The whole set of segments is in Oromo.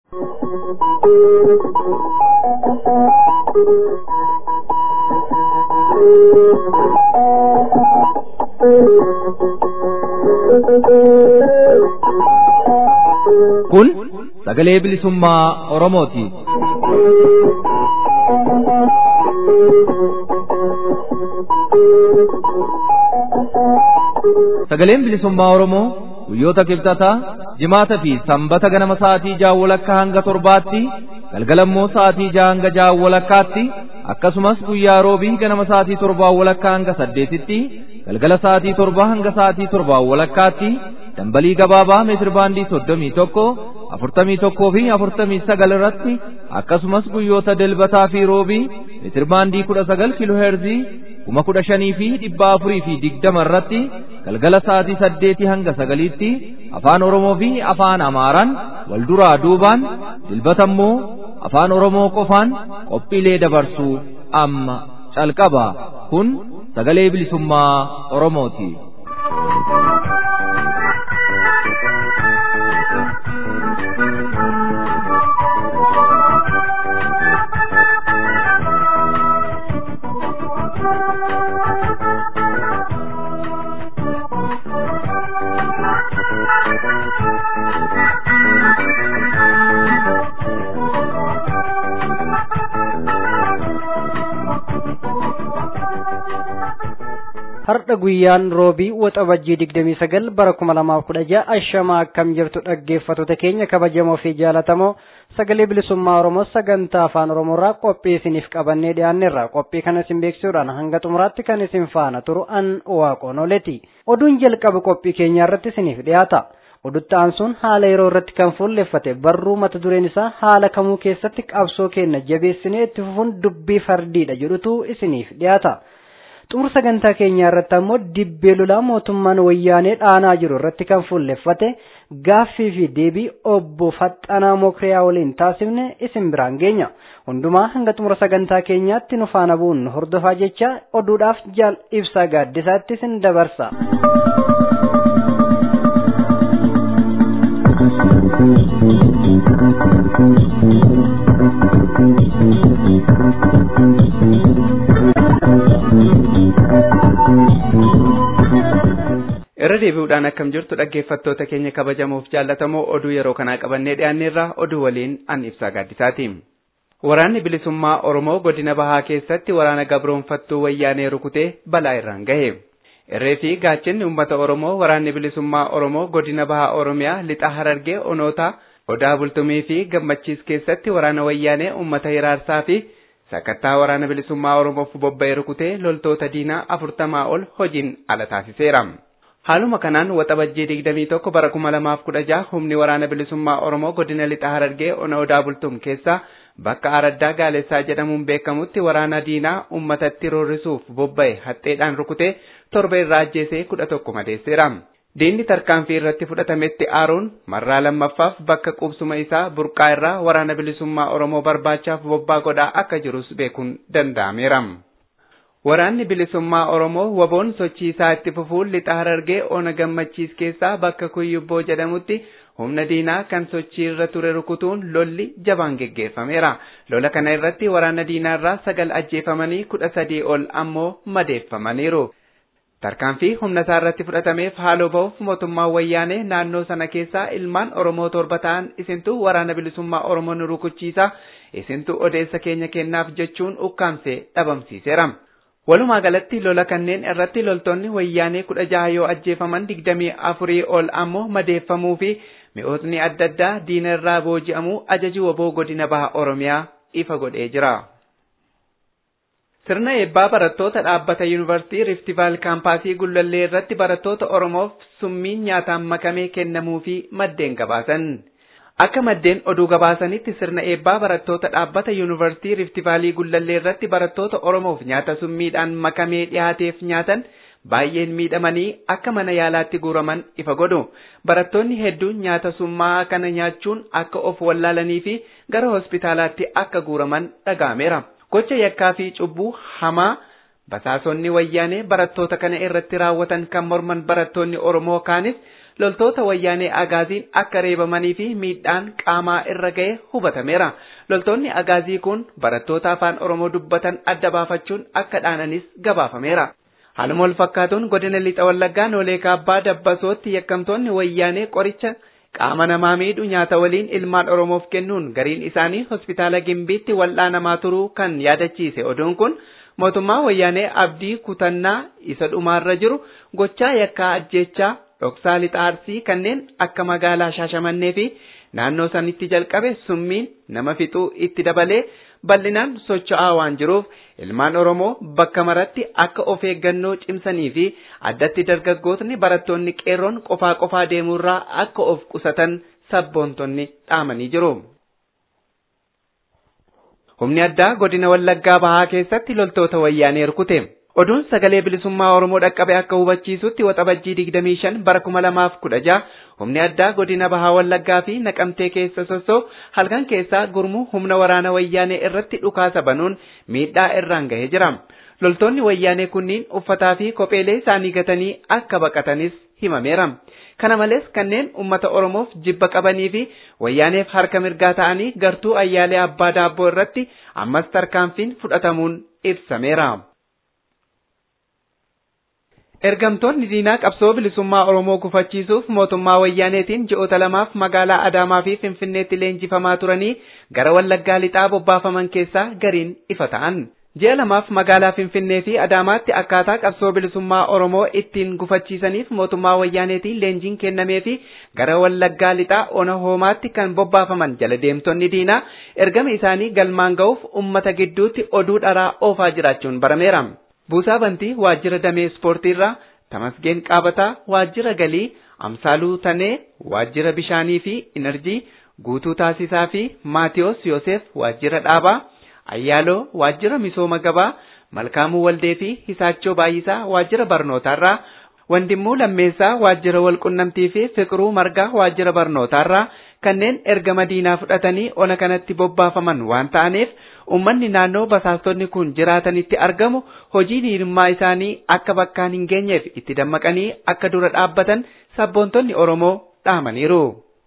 Kun sagalee bilisummaa Oromooti. Sagaleen bilisummaa Oromoo guyyoota kibxataa jimaata fi sanbata ganama sa'aatii ja'a walakkaa hanga torbaatti galgalammoo sa'aatii ja'a hanga ja'a walakkaatti akkasumas guyyaa roobii ganama sa'aatii torbaa walakkaa hanga saddeetitti galgala sa'aatii torbaa hanga sa'aatii torbaa walakkaatti dambalii gabaabaa meetir baandii soddomii tokko afurtamii tokkoo fi afurtamii sagal irratti akkasumas guyyoota dilbataa fi roobii meetir baandii kudha sagal kiiloo heerzii kuma kudha shanii fi dhibba afurii fi digdama irratti galgala sa'aatii saddeetii hanga sagaliitti afaan oromoo fi afaan amaaraan wal duraa duubaan dilbata immoo afaan oromoo qofaan qophiilee dabarsuu amma calqaba kun sagalee bilisummaa oromooti. Har'a guyyaan roobii waxabajjii digdamii sagal bara kuma lamaaf kudha ja'a ashamaa akkam jirtu dhaggeeffattoota keenya kabajamoo fi jaalatamoo sagalee bilisummaa Oromoo sagantaa afaan Oromoorraa qophii isiniif qabannee dhiyaanneerra qophii kana isin beeksisuudhaan hanga xumuraatti kan isin faana turu an waaqoon oleti oduun jalqaba qophii keenyaa irratti isiniif dhiyaata. Odutti aansuun haala yeroo irratti kan fuulleffate barruu mata dureen isaa haala kamuu keessatti qabsoo keenya jabeessinee itti fufuun dubbii fardiidha jedhutu isiniif dhiyaata. xumura sagantaa keenyaa irratti ammoo dibbee lolaa mootummaan wayyaanee dhaanaa jiru irratti kan fuulleffate gaaffii fi deebii obbo Faxxanaa Mokriyaa waliin taasifne isin biraan geenya. Hundumaa hanga xumura sagantaa keenyaatti nu faana bu'uun hordofaa jecha oduudhaaf jaal ibsaa gaaddisaatti isin dabarsa. irra deebi'uudhaan akkam jirtu dhaggeeffattoota keenya kabajamuuf jaallatamoo oduu yeroo kanaa qabannee dhiyaanneerra oduu waliin an ibsaa gaaddisaati. Waraanni bilisummaa Oromoo godina bahaa keessatti waraana gabroonfattuu wayyaanee rukutee balaa irraan gahe. Irree fi gaachinni uummata Oromoo waraanni bilisummaa Oromoo godina bahaa Oromiyaa lixa harargee onoota odaa bultumii fi gammachiis keessatti waraana wayyaanee uummata hiraarsaa fi sakattaa waraana bilisummaa Oromoof bobba'ee rukutee loltoota diinaa afurtamaa ol hojiin ala taasiseera. Haaluma kanaan waxabajjii digdamii tokko bara kuma lamaaf kudha jaha humni waraana bilisummaa Oromoo godina lixa harargee ona odaa bultum keessa bakka araddaa gaalessaa jedhamuun beekamutti waraana diinaa uummatatti roorrisuuf bobba'e haxxeedhaan rukutee torba irraa ajjeesee kudha tokko madeesseera. Diinni tarkaanfii irratti fudhatametti aaruun marraa lammaffaaf bakka qubsuma isaa burqaa irraa waraana bilisummaa Oromoo barbaachaaf bobbaa godhaa akka jirus beekuun danda'ameera. Waraanni bilisummaa Oromoo waboon sochii isaa itti fufuun lixa harargee ona gammachiis keessaa bakka kuyyubboo jedhamutti humna diinaa kan sochii irra ture rukutuun lolli jabaan geggeeffameera. Lola kana irratti waraana diinaa irraa sagal ajjeefamanii kudha sadii ol ammoo madeeffamaniiru. Tarkaanfii humna isaa irratti fudhatameef haaloo ba'uuf mootummaan wayyaanee naannoo sana keessaa ilmaan Oromoo torba ta'an isintu waraana bilisummaa Oromoo nu rukuchiisa isintu odeessa keenya kennaaf jechuun ukkaamsee dhabamsiiseera. Walumaa galatti lola kanneen irratti loltoonni wayyaanee kudha jaha yoo ajjeefaman digdamii afurii ol ammoo madeeffamuu fi mi'ootni adda addaa diina irraa booji'amuu ajaji waboo godina baha Oromiyaa ifa godhee jira. Sirna eebbaa barattoota dhaabbata yuunivarsiitii Riftivaal kaampaasii Gullallee irratti barattoota Oromoof summiin nyaataan makamee kennamuu fi maddeen gabaasan. Akka maddeen oduu gabaasanitti sirna eebbaa barattoota dhaabbata yuunivarsiitii Riftivaalii Gullallee irratti barattoota Oromoof nyaata summiidhaan makamee dhiyaateef nyaatan baay'een miidhamanii akka mana yaalaatti guuraman ifa godhu. Barattoonni hedduun nyaata summaa kana nyaachuun akka of wallaalanii fi gara hospitaalaatti akka guuraman dhaga'ameera. Gocha yakkaa fi cubbuu hamaa basaasonni wayyaanee barattoota kana irratti raawwatan kan morman barattoonni Oromoo kaanis loltoota wayyaanee agaaziin akka reebamanii fi miidhaan qaamaa irra ga'e hubatameera. Loltoonni agaazii kun barattoota afaan Oromoo dubbatan adda baafachuun akka dhaananis gabaafameera. Haaluma wal fakkaatuun godina lixa wallaggaa noolee kaabbaa dabbasootti yakkamtoonni wayyaanee qoricha qaama namaa miidhu nyaata waliin ilmaan Oromoof kennuun gariin isaanii hospitaala Gimbiitti wal'aanamaa turuu kan yaadachiise oduun kun mootummaa wayyaanee abdii kutannaa isa dhumaarra jiru gochaa yakkaa ajjeechaa dhoksaa lixa arsii kanneen akka magaalaa shaashamannee fi naannoo sanitti jalqabe summiin nama fixuu itti dabalee bal'inaan socho'aa waan jiruuf ilmaan Oromoo bakka maratti akka of eeggannoo cimsanii fi addatti dargaggootni barattoonni qeerroon qofaa qofaa deemuurraa akka of qusatan sabboontonni dhaamanii jiru. Humni addaa godina Wallaggaa Bahaa keessatti loltoota wayyaanee rukute. Oduun sagalee bilisummaa Oromoo dhaqqabe akka hubachiisutti waxabajjii 25 bara 2016 humni addaa godina Bahaa Wallaggaa fi Naqamtee keessa sossoo halkan keessaa gurmuu humna waraana wayyaanee irratti dhukaasa banuun miidhaa irraan gahee jira. Loltoonni wayyaanee kunniin uffataa fi kopheelee isaanii gatanii akka baqatanis himameera. Kana malees kanneen uummata Oromoof jibba qabanii fi wayyaaneef harka mirgaa ta'anii gartuu ayyaalee abbaa daabboo irratti ammas tarkaanfiin fudhatamuun ibsameera. Ergamtoonni diinaa qabsoo bilisummaa Oromoo gufachiisuuf mootummaa wayyaaneetiin ji'oota lamaaf magaalaa Adaamaa fi Finfinneetti leenjifamaa turanii gara Wallaggaa lixaa bobbaafaman keessaa gariin ifa ta'an. Ji'a lamaaf magaalaa Finfinnee fi Adaamaatti akkaataa qabsoo bilisummaa Oromoo ittiin gufachiisaniif mootummaa wayyaaneetiin leenjiin kennamee fi gara Wallaggaa lixaa ona hoomaatti kan bobbaafaman jala deemtonni diinaa ergama isaanii galmaan ga'uuf uummata gidduutti oduu dharaa oofaa jiraachuun barameera. Buusaa Bantii waajjira damee ispoortiirraa Tamasgeen Qaabataa waajjira galii Amsaaluu Tanee waajjira bishaanii fi inerjii Guutuu Taasisaa fi Maatiyos Yoosef waajjira dhaabaa Ayyaaloo waajjira misooma gabaa Malkaamuu Waldee fi Hisaachoo Baay'isaa waajjira barnootaarraa Wandimmuu Lammeessaa waajjira walqunnamtii fi Fiqiruu Margaa waajjira barnootaarraa kanneen ergama diinaa fudhatanii ona kanatti bobbaafaman waan ta'aniif ummanni naannoo basaastonni kun jiraatanitti argamu hojii diinummaa isaanii akka bakkaan hin geenyeef itti dammaqanii akka dura dhaabbatan sabboontonni Oromoo dhaamaniiru.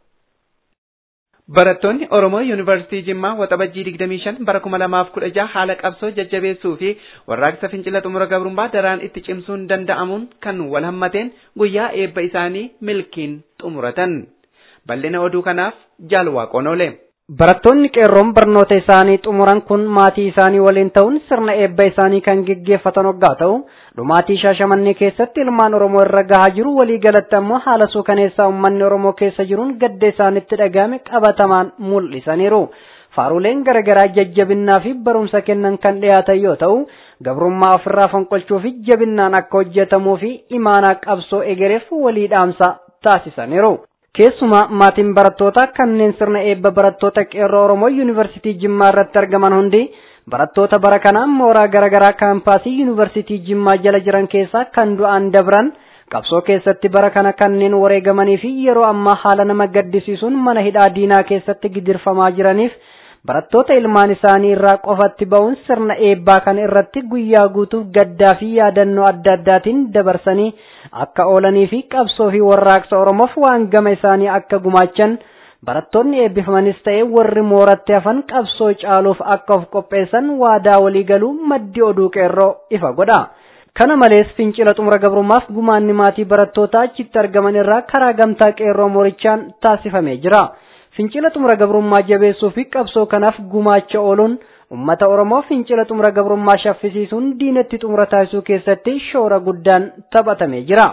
Barattoonni Oromoo Yuunivarsiitii Jimmaa waxabajjii 25 bara 2016 haala qabsoo jajjabeessuu fi warraaqsa fincila xumura gabrummaa daraan itti cimsuun danda'amuun kan wal hammateen guyyaa eebba isaanii milkiin xumuratan. Bal'ina oduu kanaaf jaalwaaqoon oole. Barattoonni qeerroon barnoota isaanii xumuran kun maatii isaanii waliin ta'uun sirna eebba isaanii kan geggeeffatan waggaa ta'u dhumaatii shaashamannee keessatti ilmaan Oromoo irra gahaa jiru walii galatti ammoo haala suukaneessaa uummanni Oromoo keessa jiruun gadda isaanitti dhagahame qabatamaan mul'isaniiru. Faaruleen garaagaraa jajjabinnaa fi barumsa kennan kan dhiyaatan yoo ta'u gabrummaa ofirraa fonqolchuu fi jabinnaan akka hojjetamuu fi imaanaa qabsoo egereef walii dhaamsa taasisaniiru. Keessumaa maatiin barattootaa kanneen sirna eebba barattoota qeerroo Oromoo Yuunivarsiitii Jimmaa irratti argaman hundi barattoota bara kanaa mooraa garaagaraa kaampaasii Yuunivarsiitii Jimmaa jala jiran keessaa kan du'aan dabran qabsoo keessatti bara kana kanneen wareegamanii fi yeroo ammaa haala nama gaddisiisuun mana hidhaa diinaa keessatti gidirfamaa jiraniif barattoota ilmaan isaanii irraa qofatti ba'uun sirna eebbaa kan irratti guyyaa guutuuf gaddaa fi yaadannoo adda addaatiin dabarsanii akka oolanii fi qabsoo fi warraaqsa Oromoof waan gama isaanii akka gumaachan barattoonni eebbifamanis ta'e warri mooratti hafan qabsoo caaluuf akka of qopheessan waadaa walii galuu maddi oduu qeerroo ifa godha. Kana malees fincila xumura gabrummaaf gumaanni maatii barattootaa achitti argaman irraa karaa gamtaa qeerroo moorichaan taasifamee jira. Fincila xumura gabrummaa jabeessuu fi qabsoo kanaaf gumaacha ooluun ummata Oromoo fincila xumura gabrummaa shaffisiisuun diinatti xumura taasisuu keessatti shoora guddaan taphatamee jira.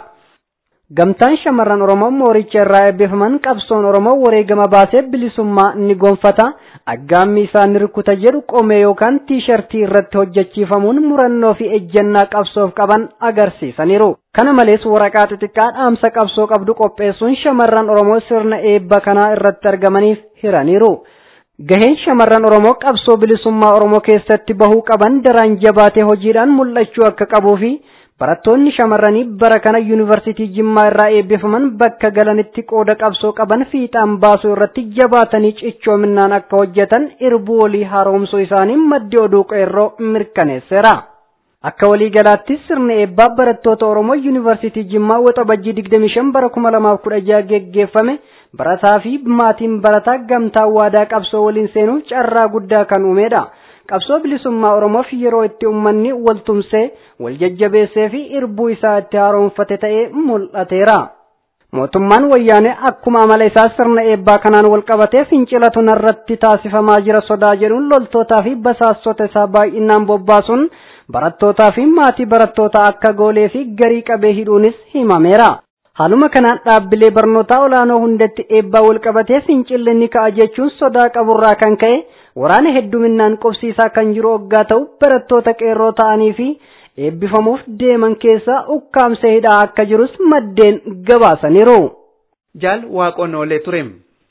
Gamtaan shamarran Oromoo mooricha irraa eebbifaman qabsoon Oromoo wareegama baasee bilisummaa ni gonfata. Aggaammi isaan rukuta jedhu qomee yookaan tiishartii irratti hojjechiifamuun murannoo fi ejjennaa qabsoof qaban agarsiisaniiru. Kana malees waraqaa xixiqqaa dhaamsa qabsoo qabdu qopheessuun shamarran Oromoo sirna eebba kanaa irratti argamaniif hiraniiru. Gaheen shamarran Oromoo qabsoo bilisummaa Oromoo keessatti bahuu qaban daraan jabaatee hojiidhaan mul'achuu akka qabuu fi barattoonni shamarranii bara kana yuunivarsiitii Jimmaa irraa eebbifaman bakka galanitti qooda qabsoo qaban fiixaan baasuu irratti jabaatanii cichoominaan akka hojjetan irbuu walii haaromsuu isaanii maddi oduu qeerroo mirkaneesseera. Akka waliigalaattis sirni eebbaa barattoota Oromoo Yuunivarsiitii Jimmaa Waxabajjii 25 bara 2016 geggeeffame barataa fi maatiin barataa gamtaa waadaa qabsoo waliin seenuuf carraa guddaa kan uumedha. Qabsoo bilisummaa Oromoof yeroo itti uummanni wal tumsee, wal jajjabeessee fi irbuu isaa itti haaromfate ta'ee mul'ateera. Mootummaan wayyaanee akkuma amala isaa sirna eebbaa kanaan wal qabatee fincilatu narratti taasifamaa jira sodaa jedhuun loltootaa fi basaastota isaa baay'inaan bobbaasuun barattootaa fi maatii barattootaa akka goolee fi garii qabee hidhuunis himameera. Haaluma kanaan dhaabbilee barnootaa olaanoo hundatti eebbaa wal qabatee fincilli ni ka'a jechuun sodaa qaburraa kan ka'e waraana hedduminaan qubsiisaa kan jiru hoggaa ta'u barattoota qeerroo ta'anii fi eebbifamuuf deeman keessaa ukkaamsee hidhaa akka jirus maddeen gabaasaniiru. Jaal waaqoon oolee ture.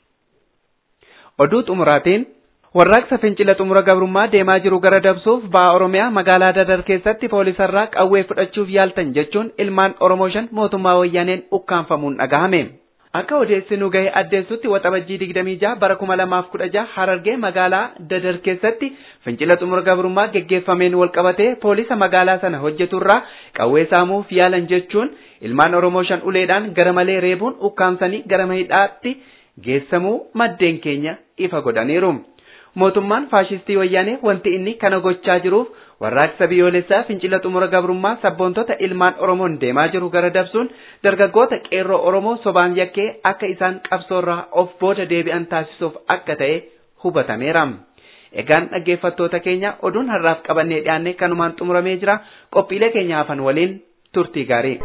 Oduu xumuraatiin warraaqsa fincila xumura gabrummaa deemaa jiru gara dabsuuf ba'a Oromiyaa magaalaa Dadar keessatti poolisarraa qawwee fudhachuuf yaaltan jechuun ilmaan Oromoo shan mootummaa wayyaaneen ukkaanfamuun dhagahame. Akka odeessi nu gahe addeessutti waxabajjii 26 bara 2016 Harargee magaalaa Dadar keessatti fincila xumura gabrummaa geggeeffameen walqabatee poolisa magaalaa sana hojjeturraa qawwee saamuuf yaalan jechuun ilmaan Oromoo shan uleedhaan gara malee reebuun ukkaamsanii gara hidhaatti geessamuu maddeen keenya ifa godhaniiru. Mootummaan faashistii wayyaanee wanti inni kana gochaa jiruuf warraaqsa biyyoolessaa fincila xumura gabrummaa sabboontota ilmaan Oromoon deemaa jiru gara dabsuun dargaggoota qeerroo Oromoo sobaan yakkee akka isaan qabsoorraa of booda deebi'an taasisuuf akka ta'e hubatameera. Egaan dhaggeeffattoota keenya oduun har'aaf qabannee dhiyaanne kanumaan xumuramee jira qophiilee keenya hafan waliin turtii gaarii.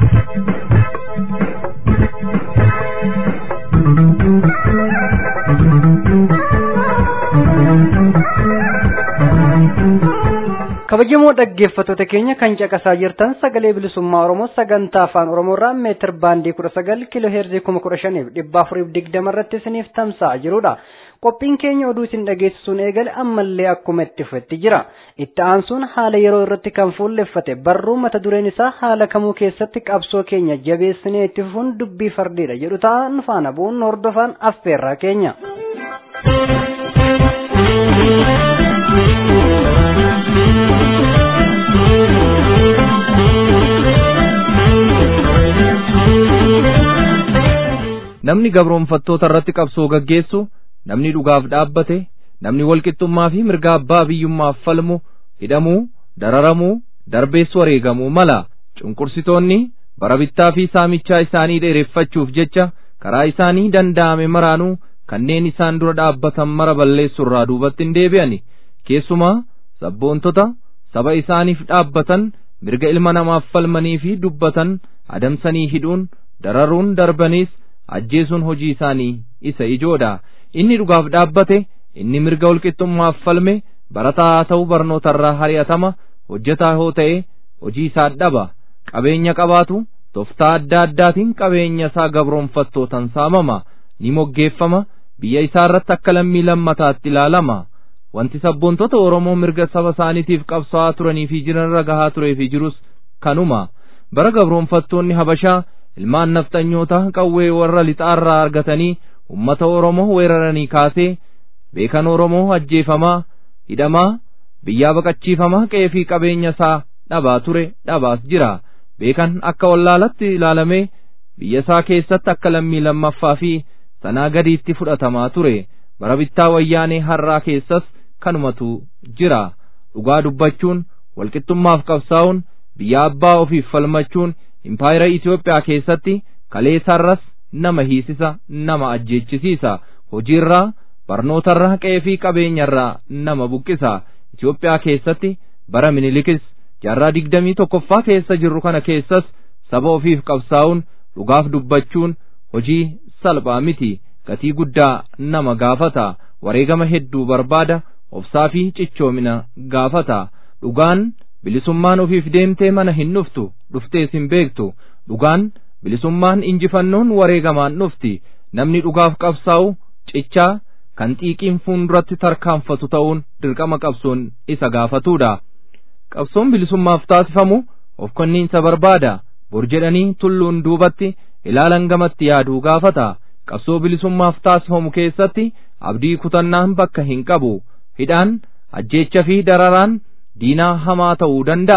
kabajamoo dhaggeeffattoota keenya kan caqasaa jirtan sagalee bilisummaa oromoo sagantaa afaan oromoorraa meetir baandii kudha sagal kiiloo heerzii kuma kudha shaniif dhibba afuriif digdama irratti isiniif tamsa'aa jirudha qophiin keenya oduu isin dhageessisuun eegale ammallee akkuma itti fufetti jira itti aansuun haala yeroo irratti kan fuulleffate barruu mata dureen isaa haala kamuu keessatti qabsoo keenya jabeessinee itti fufuun dubbii fardiidha jedhu ta'an faana bu'uun hordofaan affeerraa keenya. namni gabroonfattoota irratti qabsoo gaggeessu namni dhugaaf dhaabbate namni walqixxummaa fi mirga abbaa biyyummaaf falmu hidhamuu dararamuu darbeessu wareegamuu mala cunqursitoonni bara bittaa fi saamichaa isaanii dheereffachuuf jecha karaa isaanii danda'ame maraanuu kanneen isaan dura dhaabbatan mara balleessurraa duubatti hin deebi'ani keessumaa sabboontota saba isaaniif dhaabbatan mirga ilma namaaf falmanii fi dubbatan adamsanii hidhuun dararuun darbaniis ajjeesuun hojii isaanii isa ijoodha inni dhugaaf dhaabbate inni mirga walqixxummaaf falme barataa haa ta'u barnootarraa hari'atama hojjetaa hoo ta'e hojii isaa dhaba qabeenya qabaatu toftaa adda addaatiin qabeenya isaa gabroonfattootan saamama ni moggeeffama biyya isaa irratti akka lammii lammataatti ilaalama wanti sabboontota oromoo mirga saba isaaniitiif qabsaa'aa turanii fi jiranirra gahaa turee fi jirus kanuma bara gabroonfattoonni habashaa ilmaan nafxanyootaa qawwee warra lixaarraa argatanii ummata oromoo weeraranii kaasee beekan oromoo ajjeefamaa hidhamaa biyyaa baqachiifamaa qe'ee fi qabeenya isaa dhabaa ture dhabaas jira beekan akka wallaalatti ilaalamee biyya isaa keessatti akka lammii lammaffaa fi sanaa gadiitti fudhatamaa ture bara bittaa wayyaanee har'aa keessas kanumatu jira dhugaa dubbachuun walqixxummaaf qabsaa'uun biyya abbaa ofiif falmachuun impaayera Itoophiyaa keessatti kaleessarras nama hiisisa nama ajjeechisiisa hojiirraa barnootarraa qe'ee fi qabeenyarraa nama buqqisa Itoophiyaa keessatti bara minilikis jaarraa digdamii tokkoffaa keessa jirru kana keessas saba ofiif qabsaa'uun dhugaaf dubbachuun hojii salphaa miti gatii guddaa nama gaafata wareegama hedduu barbaada obsaa fi cichoomina gaafata dhugaan bilisummaan ofiif deemtee mana hin dhuftu dhuftees hin beektu dhugaan bilisummaan injifannoon wareegamaan dhufti namni dhugaaf qabsaa'u cichaa kan xiiqiin fuulduratti tarkaanfatu ta'uun dirqama qabsoon isa gaafatuudha qabsoon bilisummaaf taasifamu of kenniinsa barbaada bor jedhanii tulluun duubatti ilaalan gamatti yaaduu gaafata qabsoo bilisummaaf taasifamu keessatti abdii kutannaan bakka hin qabu hidhaan ajjeecha fi dararaan diinaa hamaa ta'uu danda'a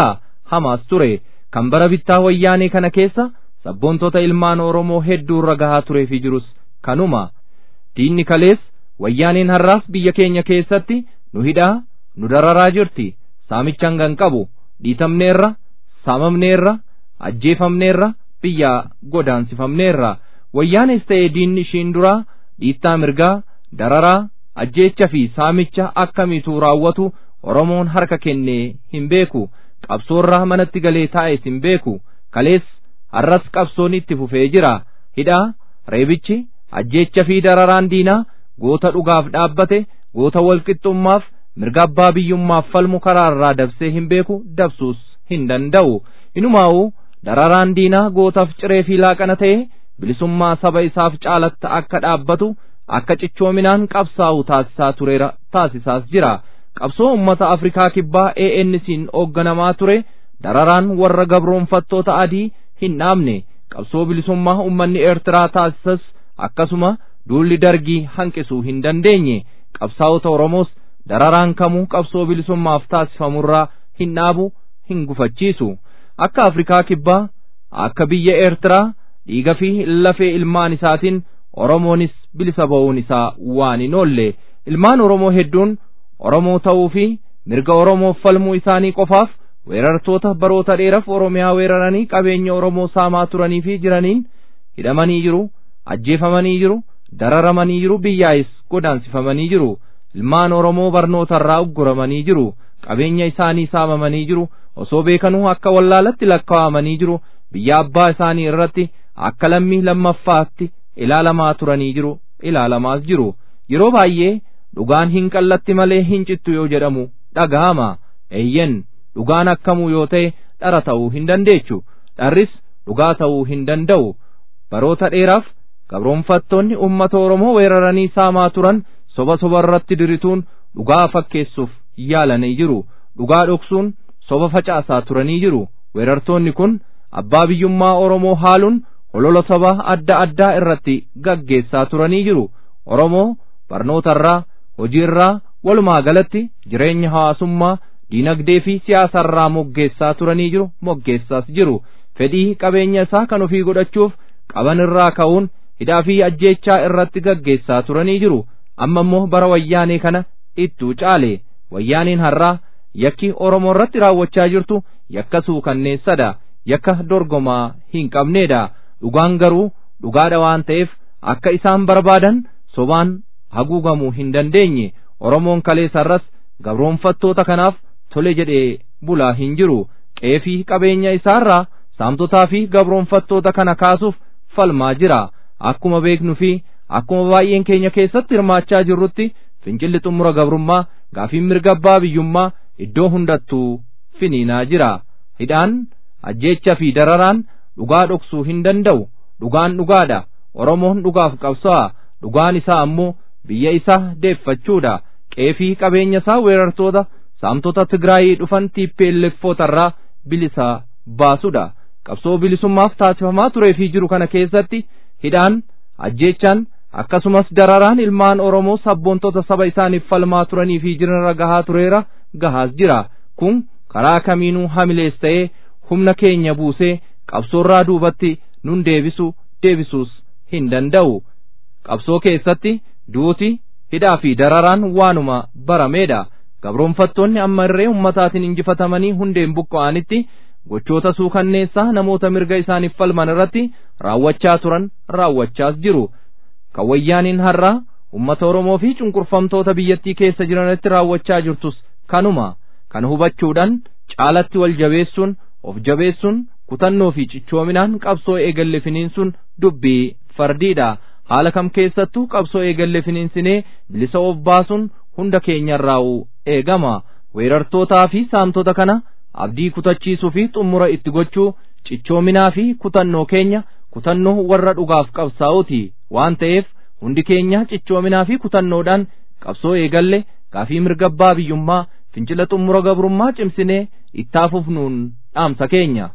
hamaas ture kan bara bittaa wayyaanee kana keessa sabboontota ilmaan oromoo hedduu irra gahaa turee fi jirus kanuma diinni kalees wayyaaneen har'aas biyya keenya keessatti nu hidhaa nu dararaa jirti saamicha hangan qabu dhiitamneerra saamamneerra ajjeefamneerra biyya godaansifamneerra wayyaanes ta'e diinni ishiin duraa dhiittaa mirgaa dararaa ajjeecha fi saamicha akkamiitu raawwatu oromoon harka kennee hin beeku qabsoorraa manatti galee taa'es hin beeku kalees har'as qabsoon itti fufee jira hidhaa reebichi ajjeecha fi dararaan diinaa goota dhugaaf dhaabbate goota walqixxummaaf mirga abbaa biyyummaaf falmu karaarraa dabsee hin beeku dabsuus hin danda'u inumaa'u dararaan diinaa gootaaf ciree fi laaqana ta'e bilisummaa saba isaaf caalatta akka dhaabbatu akka cichoominaan qabsaa'u taasisaa tureera taasisaas jira qabsoo ummata afrikaa kibbaa ANC'n hoogganamaa ture dararaan warra gabroonfattoota adii hin dhaabne qabsoo bilisummaa ummanni eertiraa taasisas akkasuma duulli dargii hanqisuu hin dandeenye qabsaa'ota oromoos dararaan kamuu qabsoo bilisummaaf taasifamurraa hin dhaabu hin gufachiisu akka afrikaa kibbaa akka biyya eertiraa dhiiga fi lafee ilmaan isaatiin oromoonis bilisa ba'uun isaa waan hin oolle ilmaan oromoo hedduun oromoo ta'uu fi mirga oromoof falmuu isaanii qofaaf weerartoota baroota dheeraaf oromiyaa weeraranii qabeenya oromoo saamaa turanii fi jiraniin hidhamanii jiru ajjeefamanii jiru dararamanii jiru biyyaa'is godaansifamanii jiru ilmaan oromoo barnootarraa ugguramanii jiru qabeenya isaanii saamamanii jiru osoo beekanuu akka wallaalatti lakkaa'amanii jiru biyya abbaa isaanii irratti akka lammii lammaffaatti ilaalamaa turanii jiru ilaalamaas jiru yeroo baay'ee dhugaan hin qallatti malee hin cittu yoo jedhamu dhaga'ama eeyyen dhugaan akkamuu yoo ta'e dhara ta'uu hin dandeechu dharris dhugaa ta'uu hin danda'u baroota dheeraaf gabroonfattoonni ummata oromoo weeraranii saamaa turan soba soba irratti dirituun dhugaa fakkeessuuf yaalanii jiru dhugaa dhoksuun soba facaasaa turanii jiru weerartoonni kun abbaa biyyummaa oromoo haaluun holola saba adda addaa irratti gaggeessaa turanii jiru oromoo barnootarraa hojiirraa walumaa galatti jireenya hawaasummaa diinagdee fi siyaasarraa moggeessaa turanii jiru moggeessaas jiru fedhii qabeenya isaa kan ofii godhachuuf qaban irraa ka'uun hidhaa fi ajjeechaa irratti gaggeessaa turanii jiru amma immoo bara wayyaanee kana ittuu caale wayyaaniin har'aa yakki oromoo irratti raawwachaa jirtu yakka suukanneessadha yakka dorgomaa hin qabneedha dhugaan garuu dhugaadha waan ta'eef akka isaan barbaadan sobaan haguugamuu hin dandeenye oromoon kalees har'as gabroonfattoota kanaaf tole jedhee bulaa hin jiru qeefii qabeenya isaarraa saamtotaa fi gabroonfattoota kana kaasuuf falmaa jira akkuma beeknu fi akkuma baay'een keenya keessatti hirmaachaa jirrutti fincilli xumura gabrummaa gaafiin mirga abbaa biyyummaa iddoo hundattuu finiinaa jira hidhaan ajjeecha fi dararaan dhugaa dhoksuu hin danda'u dhugaan dhugaadha oromoon dhugaaf qabsa'a dhugaan isaa ammoo biyya isaa deeffachuudha qeefii qabeenya isaa weerartoota saamtota tigraayii dhufan tiippeelleffootarraa bilisa baasudha qabsoo bilisummaaf taasifamaa turee fi jiru kana keessatti hidhaan ajjeechaan akkasumas dararaan ilmaan oromoo sabboontota saba isaaniif falmaa turanii fi jiranirra gahaa tureera gahaas jira kun karaa kamiinuu hamilees ta'ee humna keenya buusee qabsoorraa duubatti nun deebisu deebisuus hin danda'u qabsoo keessatti duuti hidhaa fi dararaan waanuma barameedha gabroonfattoonni amma irree ummataatiin injifatamanii hundeen buqqa'anitti gochoota suukanneessaa namoota mirga isaaniif falman irratti raawwachaa turan raawwachaas jiru kan wayyaaniin har'aa ummata oromoo fi cunqurfamtoota biyyattii keessa jiranitti raawwachaa jirtus kanuma kan hubachuudhaan caalatti wal jabeessuun of jabeessuun kutannoo fi cichoominaan qabsoo eegalle finiinsuun dubbii fardiidha haala kam keessattuu qabsoo eegalle finiinsinee bilisa of baasuun hunda keenyarraa'u eegama weerartootaa fi saamtota kana abdii kutachiisuu fi xumura itti gochuu cichoominaa fi kutannoo keenya kutannoo warra dhugaaf qabsaa'uuti waan ta'eef hundi keenya cichoominaa fi kutannoodhaan qabsoo eegalle gaafii mirga abbaa biyyummaa fincila xumura gabrummaa cimsinee itti fufnuun dhaamsa keenya.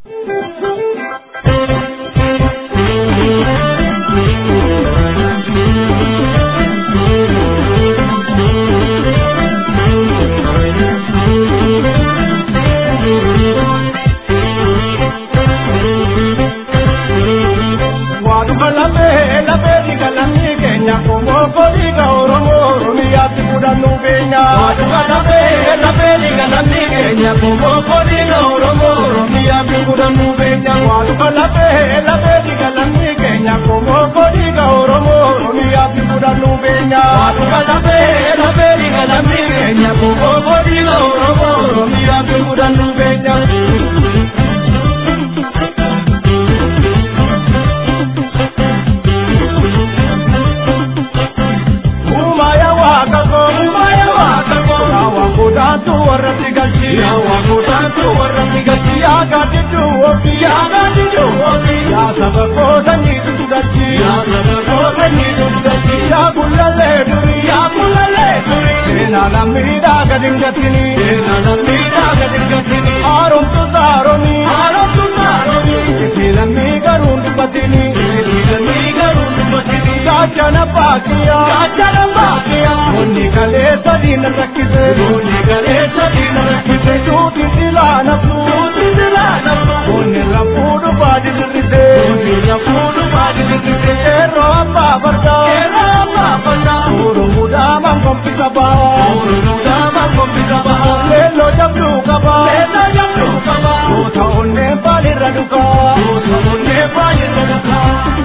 Waaduma lafee lafee dhiiga namni keenya bomboo koodiina Oromoo Oromiyaa fi gudannuu beenya. Waaduma lafee lafee dhiiga namni keenya bomboo koodiina Oromoo Oromiyaa fi gudannuu beenya. Waaduma lafee lafee dhiiga namni keenya bomboo koodiina Oromoo Oromiyaa fi gudannuu beenya. Umaya wakako, umaya wakako, yawa kudantu warra tigachi, yawa kudantu warra tigachi, ya gadidu ofi, ya gadidu ofi, ya sabako sanyi tugachi, ya sabako sanyi tugachi, ya kulale duri, ya kulale duri, ena namida gadingatini, ena namida gadingatini, arom tu zaroni, arom tu zaroni, ena mi garundu batini, ena mi garundu batini, gachana pakiya, gachana pakiya, monni kale sadina rakise, monni kale sadina rakise, tuti dilana tu, tuti dilana tu, monni rapudu badi dirise, monni rapudu badi dirise, ero apa barda, ero apa barda, uru muda mangkom pisaba, uru muda mangkom pisaba, lelo jabdu kaba, lelo jabdu kaba, kota onne bali raduka, kota onne bali raduka.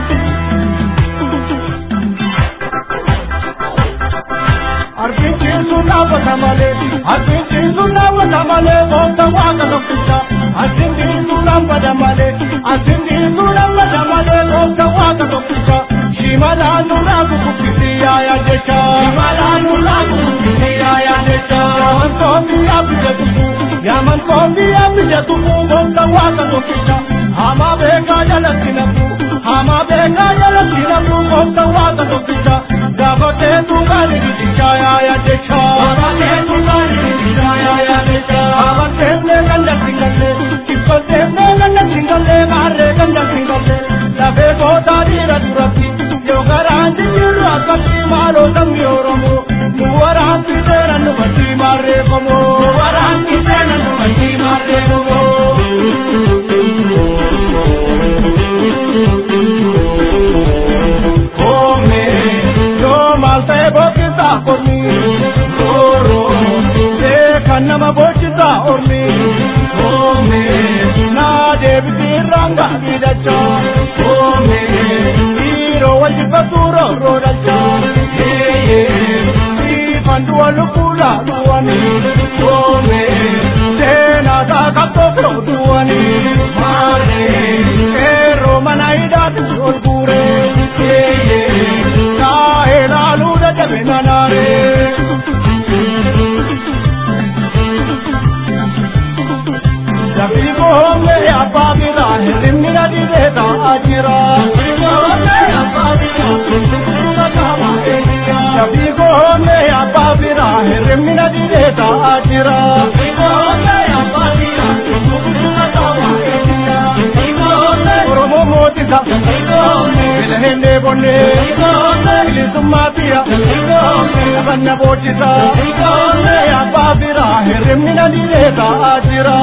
Arbincin suna wata male, arbincin suna wata male, wata waka lokuta. Arbincin suna wata male, arbincin suna wata male, wata waka lokuta. Shimala nura kukupiti ya ya jecha, shimala nura kukupiti ya ya jecha. Yaman kombi ya bija tuku, yaman kombi ya bija tuku, wata waka lokuta. Hama beka jala sinapu, hama beka jala sinapu, wata waka lokuta. Gabate tungani dicha ya ya decha, gabate tungani dicha ya ya decha. Gabate ne ganda singale, kikote ne ganda singale, mare ganda singale. Labe ko tari radurati, yo garanti jiru akati malo tammi oromo. Nuwaranti tera numati mare komo, nuwaranti tera numati mare komo. Come, yo malte bokita kormi, oro, de kanama bochita ormi. Come, na debiti ranga bidacha. Come, iro wajipaturo rodacha. Ye, ye, pandua lukula luani. Come, tena ta kapto duani. Mare, ero manaida tulgure. Ye, ye, na elalu da jabenanare. Jabigo me apabila hirimina di deta ajira. Jabigo me apabila hirimina di deta ajira. Oromo motisa, bilhende bonde, bilisummaatiya, abanna bochisa, apabila hirimina di deta ajira.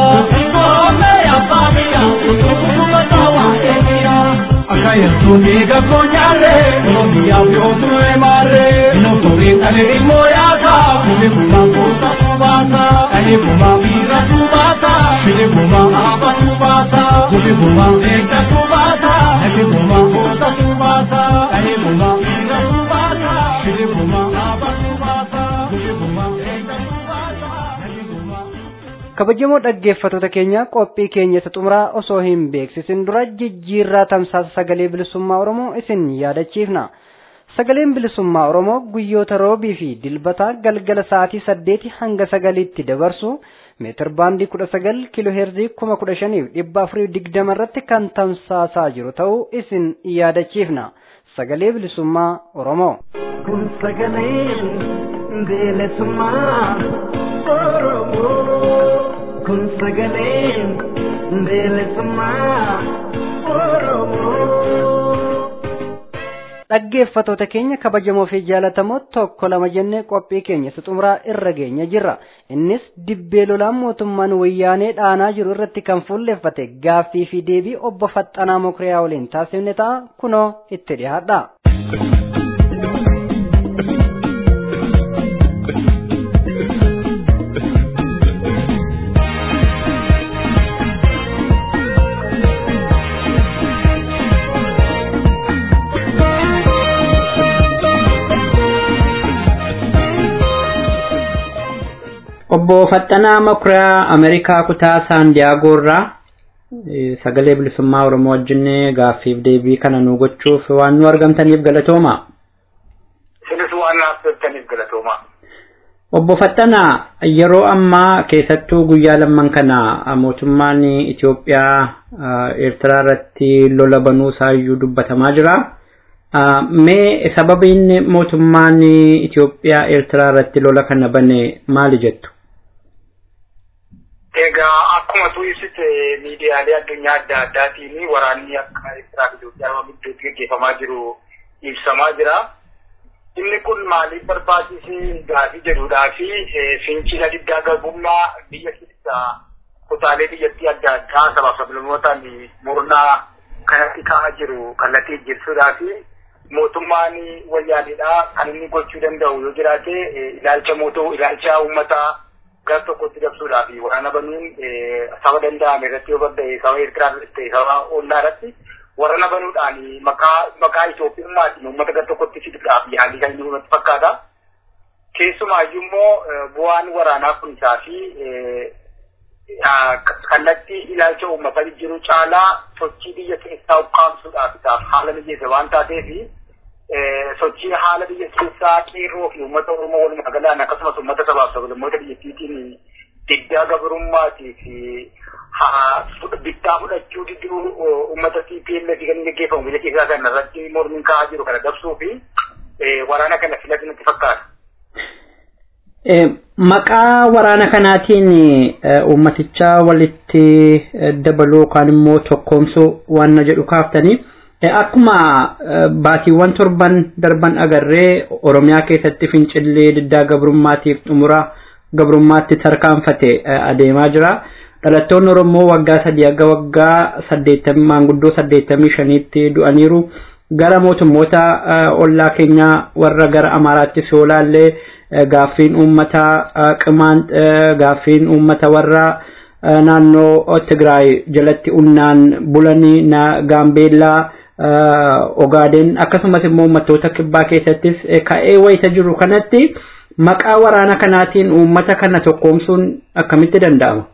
Akaya suni ga konyare, nomi ya vyomu emare, no tori kale ilmo ya ka, kule kuma kusa subasa, kale kuma vira subasa, kule kuma aba subasa, kule kuma ekta subasa, kale kuma kusa subasa, kale kuma vira subasa, kule kuma aba subasa, kule kuma ekta subasa, kale kuma kabajamoo dhaggeeffattoota keenya qophii keenya isa xumuraa osoo hin beeksisin dura jijjiirraa tamsaasa sagalee bilisummaa oromoo isin yaadachiifna sagaleen bilisummaa oromoo guyyoota roobii fi dilbataa galgala sa'aatii saddeeti hanga sagaliitti dabarsu meetir baandii kudha sagal kiiloo heerzii kuma kudha shaniif dhibba afurii digdama irratti kan tamsaasaa jiru ta'uu isin yaadachiifna sagalee bilisummaa oromoo. kun sagalee bilisummaa Oromoo. Kun sagalee bilisummaa Oromoo. dhaggeeffatoota keenya kabajamoo fi jaalatamoo tokko lama jennee qophii keenya isa xumuraa irra geenya jirra innis dibbee lolaan mootummaan wayyaanee dhaanaa jiru irratti kan fuulleffate gaaffii fi deebii obbo Faxxanaa Mokiriyaa waliin taasifne ta'a kunoo itti dhiyaadha. Obbo Faxxanaa Makuriyaa Ameerikaa kutaa Saandiyaagoo irraa sagalee bilisummaa Oromoo wajjin gaaffiif deebii kana nu gochuuf waan nu argamtaniif galatooma. Isinis waan naaf turtaniif galatooma. Obbo Faxxanaa yeroo ammaa keessattuu guyyaa lamman kana mootummaan Itoophiyaa Eertiraa irratti lola banuu isaayyuu dubbatamaa jira. Mee sababiin mootummaan Itoophiyaa Eertiraa irratti lola kana bane maali jettu? Egaa akkuma tu ibsite miidiyaalee addunyaa adda addaatiin waraanni akka Eertiraa fi Itoophiyaa gidduutti gaggeeffamaa jiru ibsamaa jira. Inni kun maaliif barbaachisee gaafii jedhudhaa fi fincila diddaa garbummaa biyya keessaa kutaalee biyyattii adda addaa sabaaf sablammootaan murnaa kanatti ka'aa jiru kallattii jirsuudhaa fi mootummaan wayyaanidhaa kan inni gochuu danda'u yoo jiraate ilaalcha mootuu ilaalcha uummataa gara tokkotti dabsuudhaa fi waraana banuun saba danda'ame irratti yoo badda'e saba Eertiraa irratti ta'e saba ollaa irratti waraana banuudhaan maqaa maqaa Itoophiyummaatiin uummata gara tokkotti fiduudhaaf yaalii kan inni uumatti fakkaata. Keessumaayyuu immoo bu'aan waraanaa kun isaa fi kallattii ilaalcha uummataa jijjiiruu caalaa sochii biyya keessaa ukkaamsuudhaaf isaaf haala mijeessa waan taateef sochii haala biyya keessaa qeerroo fi uummata Oromoo walumaa galaan akkasumas uummata sabaaf sablammoota biyyattiitiin diddaa gabarummaatii fi bittaa fudhachuu didduu uummata TPLF kan gaggeeffamu biyya keessaa kana irratti mormiin ka'aa jiru kana dabsuu fi waraana kana filatu nutti fakkaata. Maqaa waraana kanaatiin uummaticha walitti dabaluu yookaan immoo tokkoomsuu waan jedhu kaaftanii akkuma baatiiwwan torban darban agarree Oromiyaa keessatti fincillee diddaa gabrummaatiif xumura gabrummaatti tarkaanfate adeemaa jira. Dhalattoonni Oromoo waggaa sadii hanga waggaa saddeettamii maanguddoo saddeettamii shaniitti du'aniiru. Gara mootummoota ollaa keenyaa warra gara Amaaraatti soolaallee gaaffiin uummata qimaan gaaffiin uummata warra naannoo Tigraay jalatti unnaan bulanii na Gaambeellaa Ogaadeen akkasumas immoo uummattoota kibbaa keessattis ka'ee wayita jiru kanatti maqaa waraana kanaatiin uummata kana tokkoomsuun akkamitti danda'ama?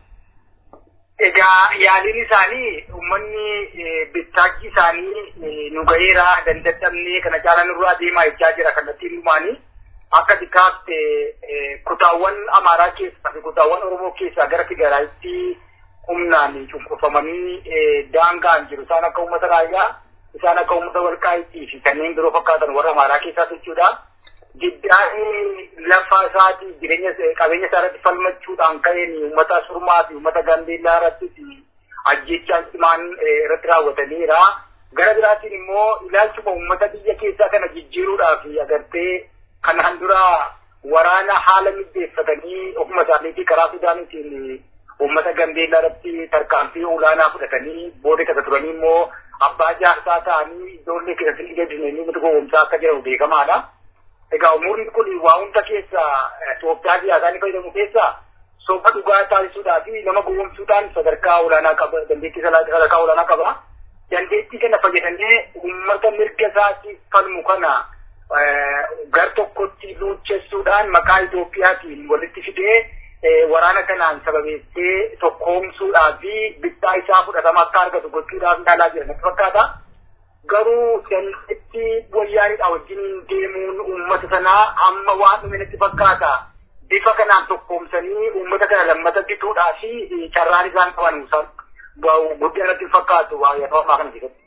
Egaa yaaliin isaanii uummanni bittaachi isaanii nu gaheera dandadhabnee kana caalaa nurraa deemaa jechaa jira kallattiin dhumaanii. akka xiqqaatti kutaawwan amaaraa keessaa fi kutaawwan oromoo keessaa gara tigraayitti humnaan cunqurfamanii daangaan jiru isaan akka uummata raayyaa isaan akka uummata walqaayitii fi kanneen biroo fakkaatan warra amaaraa keessaa jechuudha. Giddaan lafa isaatii jireenya qabeenya isaa irratti falmachuudhaan ka'een uummata surmaa fi uummata gaambeellaa irratti ajjechaan cimaan irratti raawwataniira. Gara biraatiin immoo ilaalchuma uummata biyya keessaa kana jijjiiruudhaaf agartee kanaan dura waraana haala mijeeffatanii ofuma isaaniitii karaa sudaaniitiin uummata gambeellaa irratti tarkaanfii olaanaa fudhatanii booda kasa turanii immoo abbaa jaarsaa ta'anii ijoollee keessatti gadinanii uummata gowwomsaa akka jedhamu beekamaadha. Egaa umuriin kun waa hunda keessa Itoophiyaa siyaasaa ni fayyadamu keessa soba dhugaa taasisuudhaa fi nama gowwomsuudhaan sadarkaa olaanaa qaba dandeettii sadarkaa olaanaa qaba. Dandeettii kana fayyadamee uummata mirga isaatiif falmu kana gar tokkotti luuchessuudhaan maqaa Itoophiyaatiin walitti fidee waraana kanaan sababeessee tokkoomsuudhaa fi bittaa isaa fudhatama akka argatu gochuudhaaf yaalaa jira natti fakkaata. Garuu dandeettii wayyaanidha wajjin deemuun uummata sanaa amma waan dhume natti fakkaata. Bifa kanaan tokkoomsanii uummata kana lammata bituudhaa fi carraan isaan qaban guddina natti fakkaatu yeroo ammaa kana keessatti.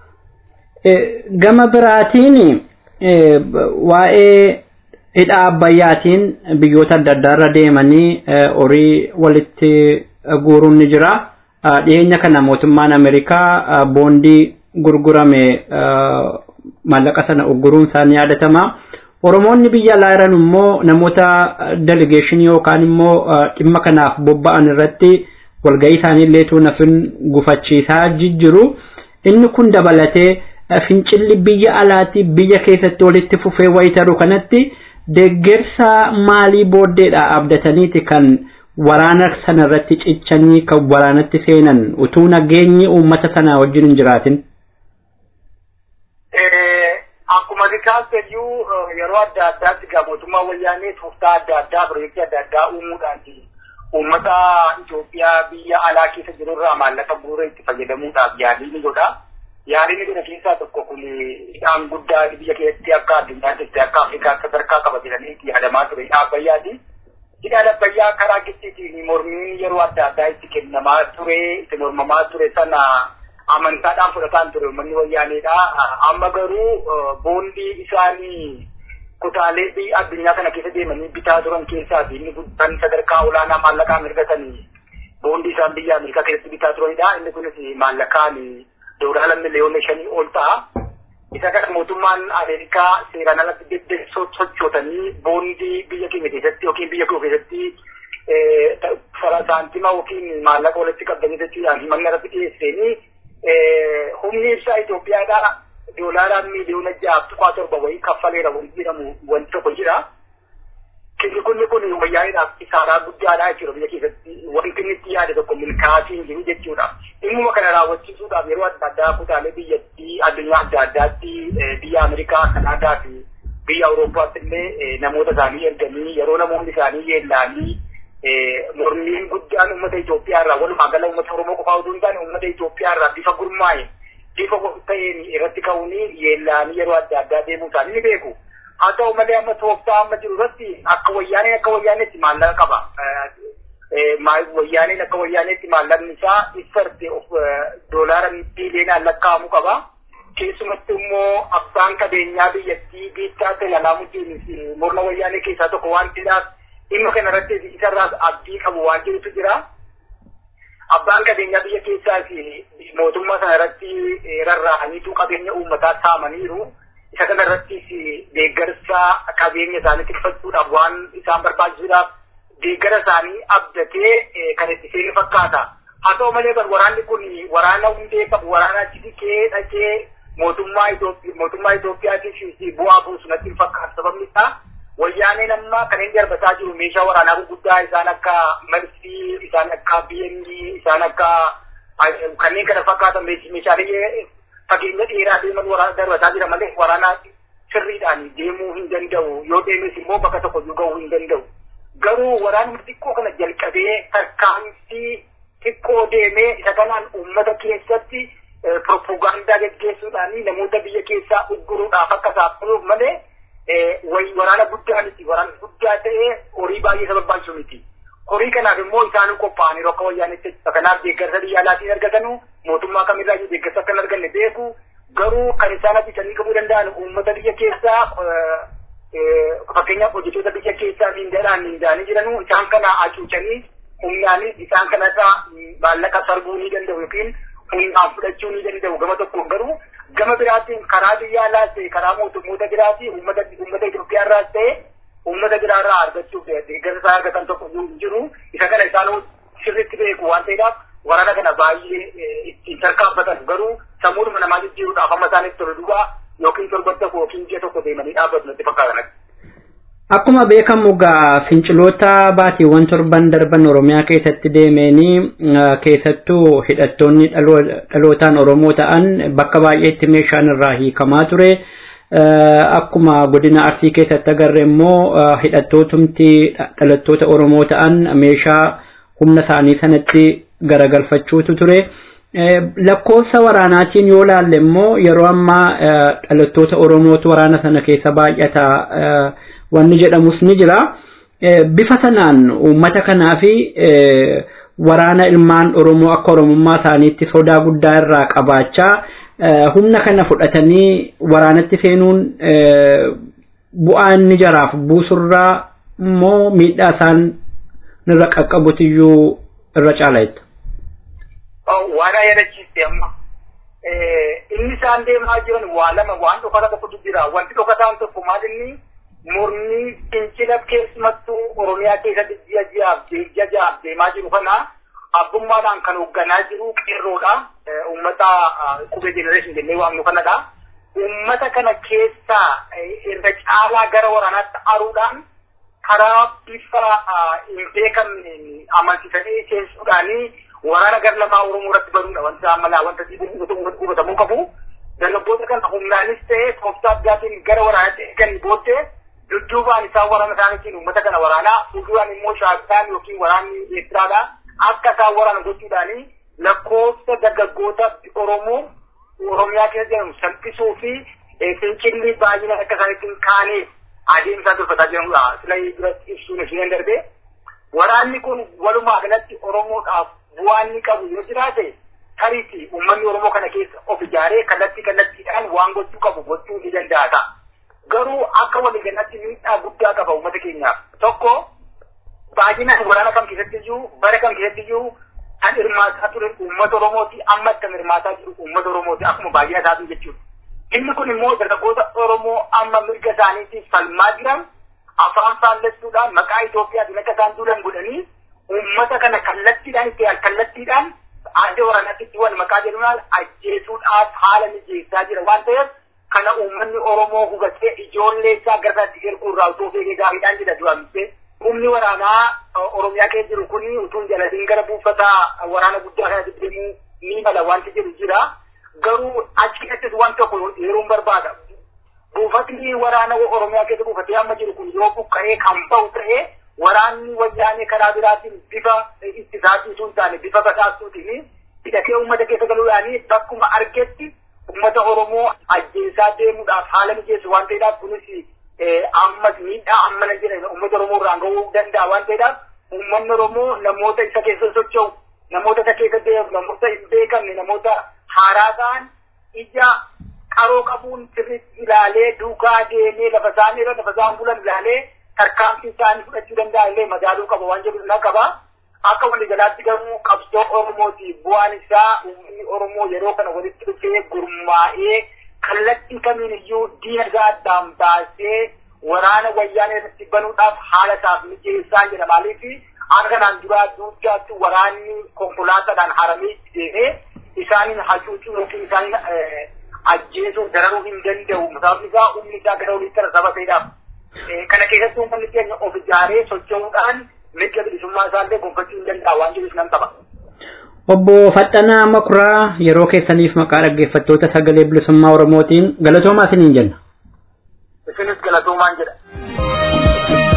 Gama biraatiin waa'ee hidha abbayyaatiin biyyoota adda addaa irra deemanii horii walitti guuruun ni jira. Dhiyeenya kana mootummaan Ameerikaa boondii gurgurame maallaqa sana ugguruun isaa ni yaadatama. Oromoonni biyya alaa jiran immoo namoota delegeeshinii yookaan immoo dhimma kanaaf bobba'an irratti walga'ii isaanii illee nafin gufachiisaa jijjiru. Inni kun dabalatee fincilli biyya alaatti biyya keessatti walitti fufee wayitaru kanatti deeggarsa maalii booddeedha abdataniiti kan waraana sana irratti cichanii kan waraanatti seenan utuu nageenyi uummata sana wajjin hin jiraatin. Akkuma kaaseyyuu yeroo adda addaatti egaa mootummaa wayyaanee tooftaa adda addaa pirojektii adda addaa uumuudhaan uummata Itoophiyaa biyya alaa keessa jirurraa maallaqa bu'uura itti fayyadamuudhaaf yaalii ni godha. Yaaliin kana keessaa tokko kun hidhaan guddaa biyya keessatti akka addunyaatti akka Afrikaatti sadarkaa qaba jedhanii itti yaadamaa ture hidha Abbayyaati. Hidhaan Abbayyaa karaa gidduutiin mormiin yeroo adda addaa itti kennamaa ture itti mormamaa ture sana amantaadhaan fudhataan ture uummanni wayyaaneedha. Amma garuu boondii isaanii kutaalee biyya addunyaa kana keessa deemanii bitaa turan keessaa fi inni guddaan sadarkaa olaanaa maallaqaan argatanii boondii isaan biyya Ameerikaa keessatti bitaa turanidha. Inni kunis maallaqaan doolaara miliyoona shanii ol ta'a. Isa kana mootummaan Ameerikaa seeraan alatti deddeebisoo sochootanii boondii biyya keenya keessatti yookiin biyya koo keessatti saantima yookiin maallaqa walitti qabdanii jechuudhaan manni irratti dhiyeessanii humni ibsaa Itoophiyaadhaa doolaaraan miliyoona ja'a tuqaa torba wayii kaffaleera wanti jedhamu wanti tokko jira. Kinni kunni kun wayyaaniidhaaf isaaraa guddaadha jechuudha biyya keessatti wanti inni itti yaade tokko milkaa'atii hin jiru jechuudha. Dhimmuma kana raawwachiisuudhaaf yeroo adda addaa kutaalee biyyattii addunyaa adda addaatti biyya Ameerikaa, Kanaadaa fi biyya Awurooppaatti illee namoota isaanii erganii yeroo namoonni isaanii yeellaanii mormiin guddaan uummata Itoophiyaa irraa walumaa gala uummata Oromoo qofaa osoo hin taane uummata Itoophiyaa irraa bifa gurmaa'e bifa ta'een irratti ka'uunii yeellaanii yeroo adda addaa deemuu isaanii ni beeku. Haa ta'u malee amma tooftaa amma jiru irratti akka wayyaaneen akka wayyaaneetti maallaqa qaba. Wayyaaneen akka wayyaaneetti maallaqni isaa iffarte of doolaara biiliyoonaan lakkaa'amu qaba. Keessumatti immoo abbaan qabeenyaa biyyattii biittaa Seelaalaamutiin morma wayyaanee keessaa tokko waan ta'eedhaaf dhimma kana irratti isarraas abdii qabu waan jirutu jira. Abbaan qabeenyaa biyya keessaa fi mootummaa sana irratti rarra'aniitu qabeenya uummataa saamaniiru. Isa kana irrattis deeggarsa qabeenya isaanii tikfachuudhaaf waan isaan barbaachisuudhaaf deeggara isaanii abdatee kan itti seenu fakkaata. Haa ta'u malee kan waraanni kun waraana hundee qabu waraana achi dhiqee dhaqee mootummaa Itoophiyaatiif bu'aa buusu natti hin fakkaatu sababni isaa wayyaaneen amma kan inni darbataa jiru meeshaa waraanaa gurguddaa isaan akka marsii isaan akka BMG isaan akka kanneen kana fakkaatan meeshaalee fageenya dheeraa deeman waraana darbataa jira malee waraana sirriidhaan deemuu hin danda'u yoo deemes immoo bakka tokko gahuu hin danda'u. Garuu waraanuma xiqqoo kana jalqabee tarkaanfii xiqqoo deemee isa kanaan uummata keessatti propagaandaa gaggeessuudhaan namoota biyya keessaa ugguruudhaaf akka saaxiluuf malee waraana guddaa miti waraana guddaa ta'ee horii baay'ee isa barbaachisu miti. Horii kanaaf immoo isaan qophaa'anii akka wayyaanitti kanaaf deeggarsa biyya alaatiin argatanu mootummaa kamirraa deeggarsa akka hin arganne beeku garuu kan isaan hojjetanii qabuu danda'an uummata biyya keessaa fakkeenyaaf hojjettoota biyya keessaa miindaadhaan miindaanii jiranu isaan kana hacuucanii humnaanis isaan kanarraa maallaqa sarbuu ni danda'u yookiin humnaan fudhachuu ni danda'u gama tokkoon garuu gama biraatiin karaa biyya alaas ta'e karaa mootummoota biraatii uummata uummata Itoophiyaa irraas ta'e uummata biraarraa argachuuf deeggarsa isaa argatan tokko hin jiru isa kana isaan sirriitti beeku waan ta'eedhaaf waraana kana baay'ee ittiin tarkaanfatan garuu sammuudhuma namaa jijjiiruudhaaf amma isaanitti tolu duwwaa yookiin torban tokko yookiin ji'a tokko deemanii dhaabbatu natti fakkaatan. Akkuma beekamu gaa finciloota baatiiwwan torban darban Oromiyaa keessatti deemanii keessattuu hidhattoonni dhalootaan Oromoo ta'an bakka baay'eetti meeshaan irraa hiikamaa ture. Akkuma godina Arsii keessatti agarre immoo hidhattootumti dhalattoota Oromoo ta'an meeshaa humna isaanii sanatti garagalfachuutu ture. Lakkoofsa waraanaatiin yoo laalle immoo yeroo ammaa dhalattoota Oromootu waraana sana keessa baay'ata. wanni jedhamus ni jira. Bifa sanaan uummata kanaa fi waraana ilmaan Oromoo akka Oromummaa isaaniitti sodaa guddaa irraa qabaachaa humna kana fudhatanii waraanatti seenuun bu'aa inni jaraaf buusurraa immoo miidhaa isaan irra qaqqabutiyyuu irra caalaetta. Waan yaadachiiste amma. Inni isaan deemaa jiran waa lama waan dhokata tokkotu jira. Wanti dhokataan tokko maal inni mormii fincila keessumattuu Oromiyaa keessatti ji'a ji'aaf ji'a ji'aaf deemaa jiru kana abbummaadhaan kan hoogganaa jiru qeerroodha. Uummata qubee jenereeshin jennee waamnu kanadha. Uummata kana keessaa irra caalaa gara waraanaatti aruudhaan karaa bifa hin beekamne amansiisanii seensuudhaanii waraana gara lamaa Oromoo irratti banuudha wanta ammalaa wanta hubatamuu qabu. dargaggoota kana humnaanis ta'ee tooftaa addaatiin gara waraanaatti eeganii booddee dudduubaan isaan waraana isaaniitiin uummata kana waraanaa fuulduraan immoo shaakkaan yookiin waraanni Eertiraadha akka isaan waraana gochuudhaanii lakkoofsa dargaggoota Oromoo Oromiyaa keessa jedhamu salphisuu fi fincilli baay'inaan akka isaaniitiin kaanee adeemsaa tolfataa jiranidha. Sila biratti ibsuun isheen darbee waraanni kun walumaa galatti Oromoodhaaf bu'aa inni qabu yoo jiraate tariiti uummanni Oromoo kana keessa of ijaaree kallattii kallattiidhaan waan gochuu qabu gochuu ni danda'a ta'a. Garuu akka waliigalatti miidhaa guddaa qaba uummata keenyaaf. Tokko baay'inaan waraana kam keessatti iyyuu bara kam keessatti iyyuu kan hirmaataa ture uummata Oromooti amma kan hirmaataa jiru uummata Oromooti akkuma baay'ina isaatu jechuudha. Inni kun immoo dargaggoota Oromoo amma mirga isaaniitiif falmaa jiran afaan faallessuudhaan maqaa Itoophiyaatiin akka isaan duulan godhanii uummata kana kallattiidhaan itti kallattiidhaan adda waraanaatti itti wal maqaa jedhuudhaan ajjeesuudhaaf haala mijeessaa jira waan ta'eef kana uummanni Oromoo hubatee ijoollee isaa gara isaatti erguu irraa utuu feegee gaariidhaan jedha du'amtee. Humni waraanaa Oromiyaa keessa jiru kun utuun jalatiin gara buufata waraana guddaa kanatti deemuu ni mala wanti jedhu jira. Garuu achi keessattis waan tokko yeroon barbaada. Buufatni waraana Oromiyaa keessa buufatee amma jiru kun yoo buqqa'ee kan ba'u ta'ee waraanni wayyaanee karaa biraatiin bifa ittisaatii sun taane bifa basaasuutiin hidhatee uummata keessa galuudhaanii bakkuma argetti uummata Oromoo ajjeesaa deemuudhaaf haala mijeessu waan ta'eedhaaf kunis ammas miidhaa ammana jedhan uummata Oromoo irraan gahuu danda'a waan ta'eedhaaf uummanni Oromoo namoota isa keessa socho'u namoota isa keessa deemu namoota hin beekamne namoota haaraa ta'an ija qaroo qabuun sirriitti ilaalee duukaa deemee lafa isaan irra lafa isaan bulan ilaalee tarkaanfii isaanii fudhachuu danda'a illee madaaluu qaba waan jedhu na qaba. Akka waliigalaatti garuu qabsoo Oromooti bu'aan isaa uummanni Oromoo yeroo kana walitti dhufee gurmaa'ee kallattii kamiin iyyuu diina isaa addaan baasee waraana wayyaanee irratti banuudhaaf haala isaaf mijeessaa jedha maaliif akka kanaan duraa duuddaatti waraanni konkolaataadhaan haramee deemee isaaniin hacuucuu yookiin isaaniin ajjeesuu dararuu hin danda'u sababni isaa humni isaa gara oliitti irra saba ta'edhaaf. Kana keessatti uummanni keenya of ijaaree socho'uudhaan mirga bilisummaa isaallee gonfachuu hin danda'a waan jedhus nan qaba. Obbo Faxxanaa Makuraa yeroo keessaniif maqaa dhaggeeffattoota sagalee bilisummaa Oromootiin galatoomaa isiniin jenna. Isinis galatoomaan jedha.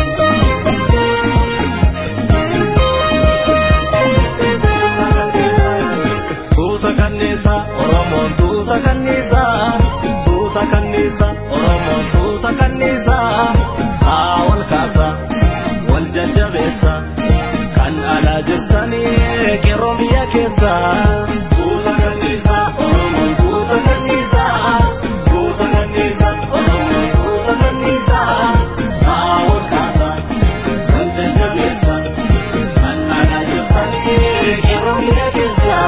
Tuuta kanniisa Oromoon tuuta kanniisa tuuta kanniisa Oromoon tuuta kanniisa haa wal kaasa wal jajjabeessa kan alaa jirtanii qeerroo biyya keessa. Tuuta kanniisa Oromoon tuuta kanniisa tuuta kanniisa Oromoon tuuta kanniisa haa wal kaasa wal jajjabeessa kan alaa jirtanii qeerroo biyya keessa.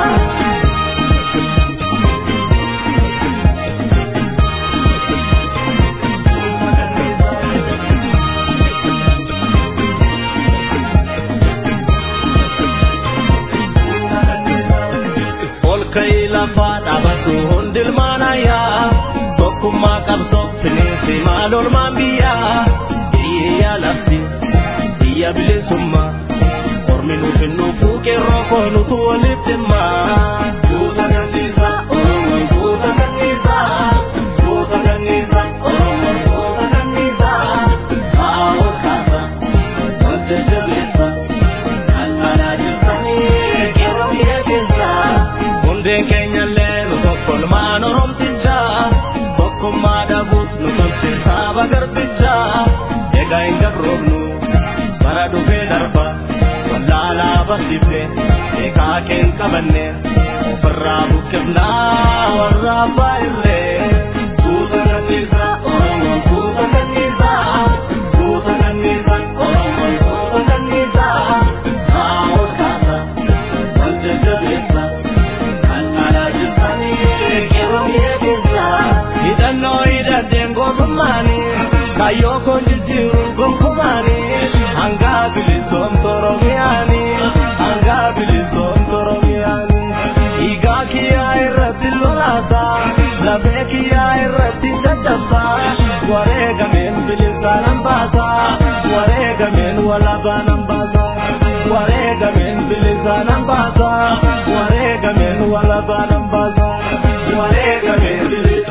olkai lafa dhaabatu hundilmaanayyaa tokkummaa qabsoo bineensi maalolmaan biyyaa biyya lafti biyya bilisummaa ormi nuuf hin dhufuu qeerroo koo nutu waliif dhimma. Tuuta kanniisa Oromoon tuuta kanniisa tuuta kanniisa Oromoon tuuta kanniisa haa ol kaasa ol jajjabeessa kan alaa jirtanii qeerroo biyya keessaa. hundeen keenyallee nu tokkolmaan oromticha tokkummaa dhabuus nu tolche saaba garbicha egaa hin gabroofnu bara dhufee darba wallaalaa barsiifne eegaa keen qabanne ofirraa buqqifnaa warra abbaa illee tuuta kanniisa oromoon tuuta kanniisa tuuta kanniisa oromoon tuuta kanniisa haa ol kaasa wal jajjabeessa. hidhannoo hidhateen gootummaani kayyoo koo jijjiiru gonkumaani hangaa bilisoomtu oromiyaani hangaa bilisoomtu oromiyaani dhiigaa kiyyaa irratti lolaasa lafee kiyyaa irratti caccabsa wareegameen bilisaa nan baasa wareegameen walabaa nan baasa wareegameen bilisaa nan baasa wareegameen walabaa nan baasa wareegameen bilisaa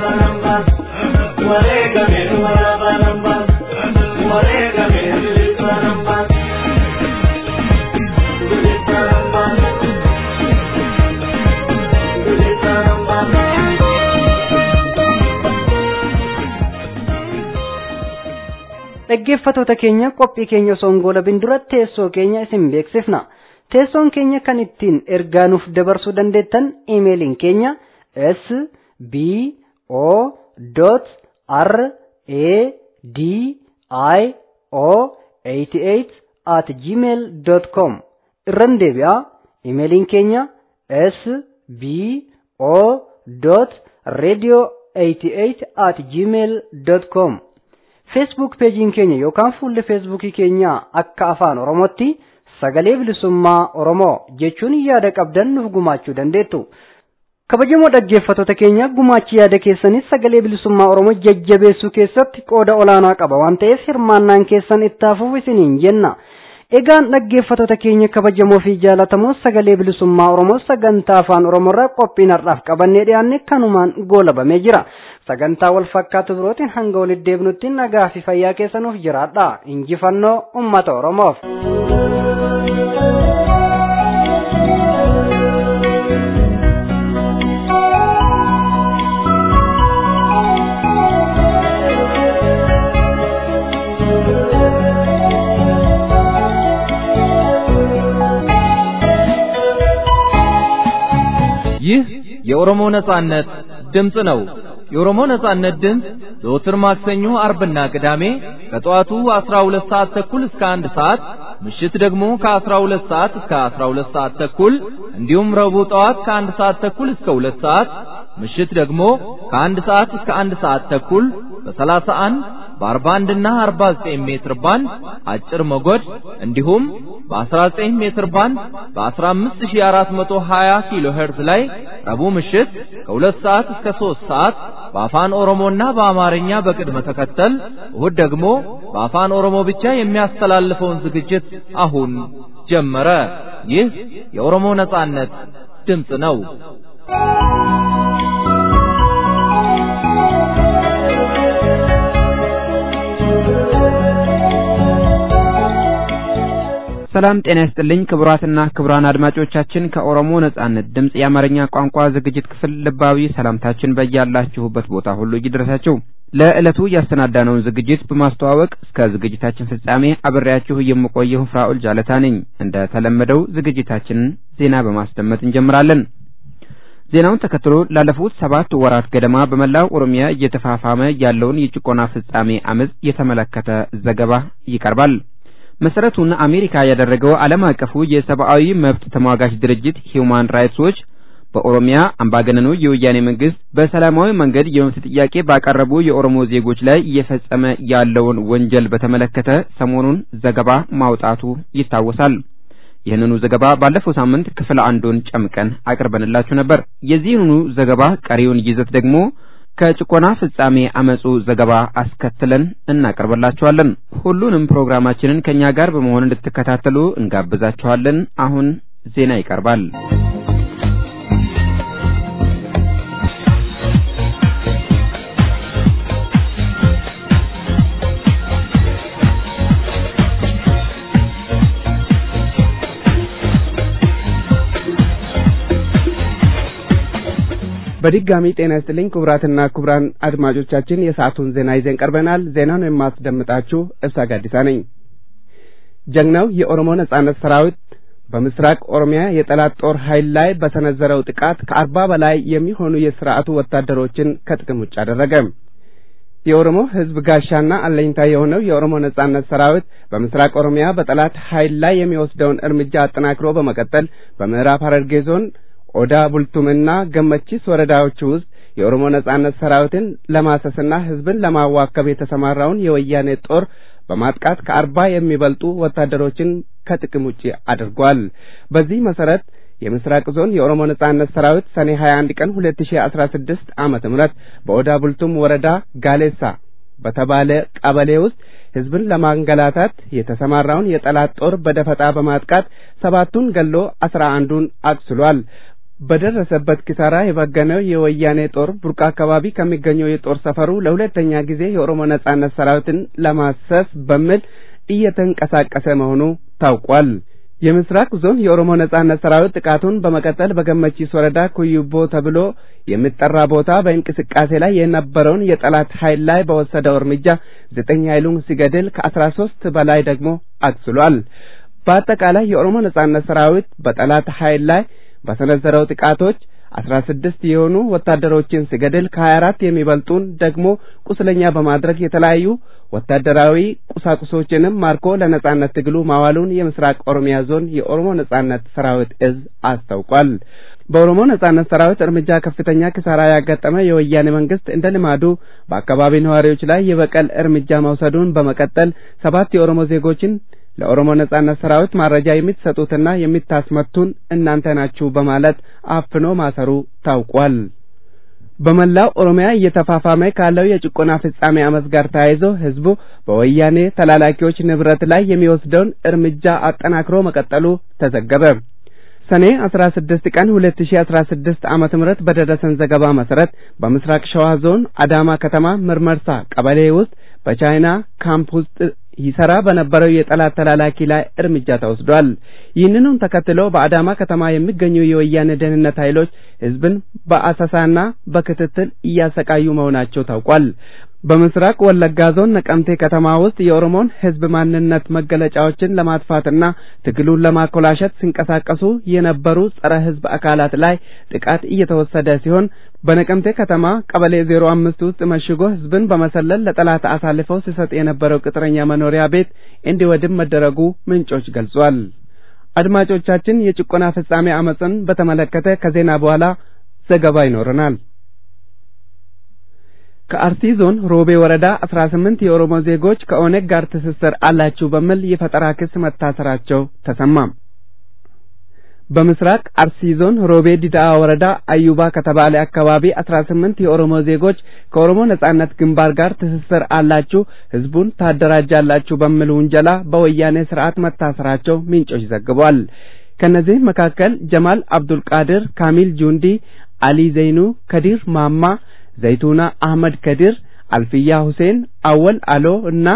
dhaggeeffatoota keenya qophii keenya osoo hin goolabin dura teessoo keenya isin beeksifna teessoon keenya kan ittiin ergaa nuuf dabarsuu dandeettan iimeeliin keenya s b o r a d i o 88 at gmail com irran deebi'a iimeeliin keenya s b o radio 88 at gmail com feesbuuk peejiin keenya yookaan fuulli feesbuukii keenya akka afaan oromootti sagalee bilisummaa oromoo jechuun yaada qabdan nuuf gumaachuu dandeettu. kabajamoo dhaggeeffatoota keenya gumaachi yaada keessanis sagalee bilisummaa oromoo jajjabeessuu keessatti qooda olaanaa qaba waan ta'eef hirmaannaan keessan itti hafuuf isiniin jenna. Egaan dhaggeeffatoota keenya kabajamoo fi jaalatamoo sagalee bilisummaa oromoo sagantaa afaan oromoorraa qophiin har'aaf qabannee dhiyaanne kanumaan goolabamee jira. Sagantaa wal fakkaatu birootiin hanga walitti deebinutti nagaa fi fayyaa keessanuuf jiraadha. Injifannoo uummata oromoof. ይህ የኦሮሞ ነጻነት ድምፅ ነው። የኦሮሞ ነጻነት ድምፅ ዘወትር ማክሰኞ፣ አርብና ቅዳሜ ከጠዋቱ 12 ሰዓት ተኩል እስከ 1 ሰዓት፣ ምሽት ደግሞ ከ12 ሰዓት እስከ 12 ሰዓት ተኩል እንዲሁም ረቡዕ ጠዋት ከ1 ሰዓት ተኩል እስከ 2 ሰዓት፣ ምሽት ደግሞ ከ1 ሰዓት እስከ 1 ሰዓት ተኩል በ31 በ41 እና 49 ሜትር ባንድ አጭር ሞገድ እንዲሁም በ19 ሜትር ባንድ በ15420 ኪሎ ሄርዝ ላይ ረቡዕ ምሽት ከ2 ሰዓት እስከ 3 ሰዓት በአፋን ኦሮሞና በአማርኛ በቅድመ ተከተል እሁድ ደግሞ በአፋን ኦሮሞ ብቻ የሚያስተላልፈውን ዝግጅት አሁን ጀመረ። ይህ የኦሮሞ ነጻነት ድምፅ ነው። ሰላም ጤና ይስጥልኝ ክቡራትና ክቡራን አድማጮቻችን ከኦሮሞ ነጻነት ድምፅ የአማርኛ ቋንቋ ዝግጅት ክፍል ልባዊ ሰላምታችን በያላችሁበት ቦታ ሁሉ ይድረሳችሁ። ለዕለቱ ያሰናዳነውን ዝግጅት በማስተዋወቅ እስከ ዝግጅታችን ፍጻሜ አብሬያችሁ የምቆየው ፍራኦል ጃለታ ነኝ። እንደ ተለመደው ዝግጅታችንን ዜና በማስደመጥ እንጀምራለን። ዜናውን ተከትሎ ላለፉት ሰባት ወራት ገደማ በመላው ኦሮሚያ እየተፋፋመ ያለውን የጭቆና ፍጻሜ አመፅ የተመለከተ ዘገባ ይቀርባል። መሰረቱን አሜሪካ ያደረገው ዓለም አቀፉ የሰብአዊ መብት ተሟጋች ድርጅት ሂውማን ራይትስ ዎች በኦሮሚያ አምባገነኑ የወያኔ መንግስት በሰላማዊ መንገድ የመብት ጥያቄ ባቀረቡ የኦሮሞ ዜጎች ላይ እየፈጸመ ያለውን ወንጀል በተመለከተ ሰሞኑን ዘገባ ማውጣቱ ይታወሳል። ይህንኑ ዘገባ ባለፈው ሳምንት ክፍል አንዱን ጨምቀን አቅርበንላችሁ ነበር። የዚህኑ ዘገባ ቀሪውን ይዘት ደግሞ ከጭቆና ፍጻሜ አመጹ ዘገባ አስከትለን እናቀርብላችኋለን። ሁሉንም ፕሮግራማችንን ከኛ ጋር በመሆን እንድትከታተሉ እንጋብዛችኋለን። አሁን ዜና ይቀርባል። በድጋሚ ጤና ይስጥልኝ ክቡራትና ክቡራን አድማጮቻችን የሰዓቱን ዜና ይዘን ቀርበናል። ዜናውን የማስደምጣችሁ እብሳ ጋዲሳ ነኝ። ጀግናው የኦሮሞ ነጻነት ሰራዊት በምስራቅ ኦሮሚያ የጠላት ጦር ኃይል ላይ በሰነዘረው ጥቃት ከአርባ በላይ የሚሆኑ የስርዓቱ ወታደሮችን ከጥቅም ውጭ አደረገ። የኦሮሞ ሕዝብ ጋሻና አለኝታ የሆነው የኦሮሞ ነጻነት ሰራዊት በምስራቅ ኦሮሚያ በጠላት ኃይል ላይ የሚወስደውን እርምጃ አጠናክሮ በመቀጠል በምዕራብ ሐረርጌ ዞን ኦዳ ቡልቱምና ገመቺስ ወረዳዎች ውስጥ የኦሮሞ ነጻነት ሰራዊትን ለማሰስና ህዝብን ለማዋከብ የተሰማራውን የወያኔ ጦር በማጥቃት ከአርባ የሚበልጡ ወታደሮችን ከጥቅም ውጪ አድርጓል። በዚህ መሰረት የምስራቅ ዞን የኦሮሞ ነጻነት ሰራዊት ሰኔ 21 ቀን 2016 ዓመተ ምህረት በኦዳ ቡልቱም ወረዳ ጋሌሳ በተባለ ቀበሌ ውስጥ ህዝብን ለማንገላታት የተሰማራውን የጠላት ጦር በደፈጣ በማጥቃት ሰባቱን ገሎ አስራ አንዱን አቁስሏል። በደረሰበት ኪሳራ የበገነው የወያኔ ጦር ቡርቃ አካባቢ ከሚገኘው የጦር ሰፈሩ ለሁለተኛ ጊዜ የኦሮሞ ነጻነት ሰራዊትን ለማሰስ በሚል እየተንቀሳቀሰ መሆኑ ታውቋል። የምስራቅ ዞን የኦሮሞ ነጻነት ሰራዊት ጥቃቱን በመቀጠል በገመቺስ ወረዳ ኩዩቦ ተብሎ የሚጠራ ቦታ በእንቅስቃሴ ላይ የነበረውን የጠላት ኃይል ላይ በወሰደው እርምጃ ዘጠኝ ኃይሉን ሲገድል ከአስራ ሶስት በላይ ደግሞ አቁስሏል። በአጠቃላይ የኦሮሞ ነጻነት ሰራዊት በጠላት ኃይል ላይ በሰነዘረው ጥቃቶች አስራ ስድስት የሆኑ ወታደሮችን ሲገድል ከሀያ አራት የሚበልጡን ደግሞ ቁስለኛ በማድረግ የተለያዩ ወታደራዊ ቁሳቁሶችንም ማርኮ ለነጻነት ትግሉ ማዋሉን የምስራቅ ኦሮሚያ ዞን የኦሮሞ ነጻነት ሰራዊት እዝ አስታውቋል። በኦሮሞ ነጻነት ሰራዊት እርምጃ ከፍተኛ ኪሳራ ያጋጠመ የወያኔ መንግስት እንደ ልማዱ በአካባቢ ነዋሪዎች ላይ የበቀል እርምጃ መውሰዱን በመቀጠል ሰባት የኦሮሞ ዜጎችን ለኦሮሞ ነጻነት ሰራዊት ማረጃ የምትሰጡትና የምታስመቱን እናንተ ናችሁ በማለት አፍኖ ማሰሩ ታውቋል። በመላው ኦሮሚያ እየተፋፋመ ካለው የጭቆና ፍጻሜ አመፅ ጋር ተያይዞ ህዝቡ በወያኔ ተላላኪዎች ንብረት ላይ የሚወስደውን እርምጃ አጠናክሮ መቀጠሉ ተዘገበ። ሰኔ 16 ቀን 2016 ዓመተ ምህረት በደረሰን ዘገባ መሰረት በምስራቅ ሸዋ ዞን አዳማ ከተማ ምርመርሳ ቀበሌ ውስጥ በቻይና ካምፕ ውስጥ ይሰራ በነበረው የጠላት ተላላኪ ላይ እርምጃ ተወስዷል። ይህንኑም ተከትሎ በአዳማ ከተማ የሚገኙ የወያኔ ደህንነት ኃይሎች ህዝብን በአሰሳና በክትትል እያሰቃዩ መሆናቸው ታውቋል። በምስራቅ ወለጋ ዞን ነቀምቴ ከተማ ውስጥ የኦሮሞን ህዝብ ማንነት መገለጫዎችን ለማጥፋትና ትግሉን ለማኮላሸት ሲንቀሳቀሱ የነበሩ ጸረ ህዝብ አካላት ላይ ጥቃት እየተወሰደ ሲሆን በነቀምቴ ከተማ ቀበሌ ዜሮ አምስት ውስጥ መሽጎ ህዝብን በመሰለል ለጠላት አሳልፈው ሲሰጥ የነበረው ቅጥረኛ መኖሪያ ቤት እንዲወድም መደረጉ ምንጮች ገልጿል። አድማጮቻችን የጭቆና ፍጻሜ አመፅን በተመለከተ ከዜና በኋላ ዘገባ ይኖረናል። ከአርሲ ዞን ሮቤ ወረዳ አስራ ስምንት የኦሮሞ ዜጎች ከኦነግ ጋር ትስስር አላችሁ በሚል የፈጠራ ክስ መታሰራቸው ተሰማ። በምስራቅ አርሲ ዞን ሮቤ ዲዳአ ወረዳ አዩባ ከተባለ አካባቢ አስራ ስምንት የኦሮሞ ዜጎች ከኦሮሞ ነጻነት ግንባር ጋር ትስስር አላችሁ፣ ህዝቡን ታደራጃላችሁ በሚል ውንጀላ በወያኔ ስርዓት መታሰራቸው ምንጮች ዘግቧል። ከነዚህ መካከል ጀማል አብዱል ቃድር፣ ካሚል ጁንዲ፣ አሊ ዘይኑ፣ ከዲር ማማ ዘይቱና አህመድ ከዲር፣ አልፍያ ሁሴን፣ አወል አሎ እና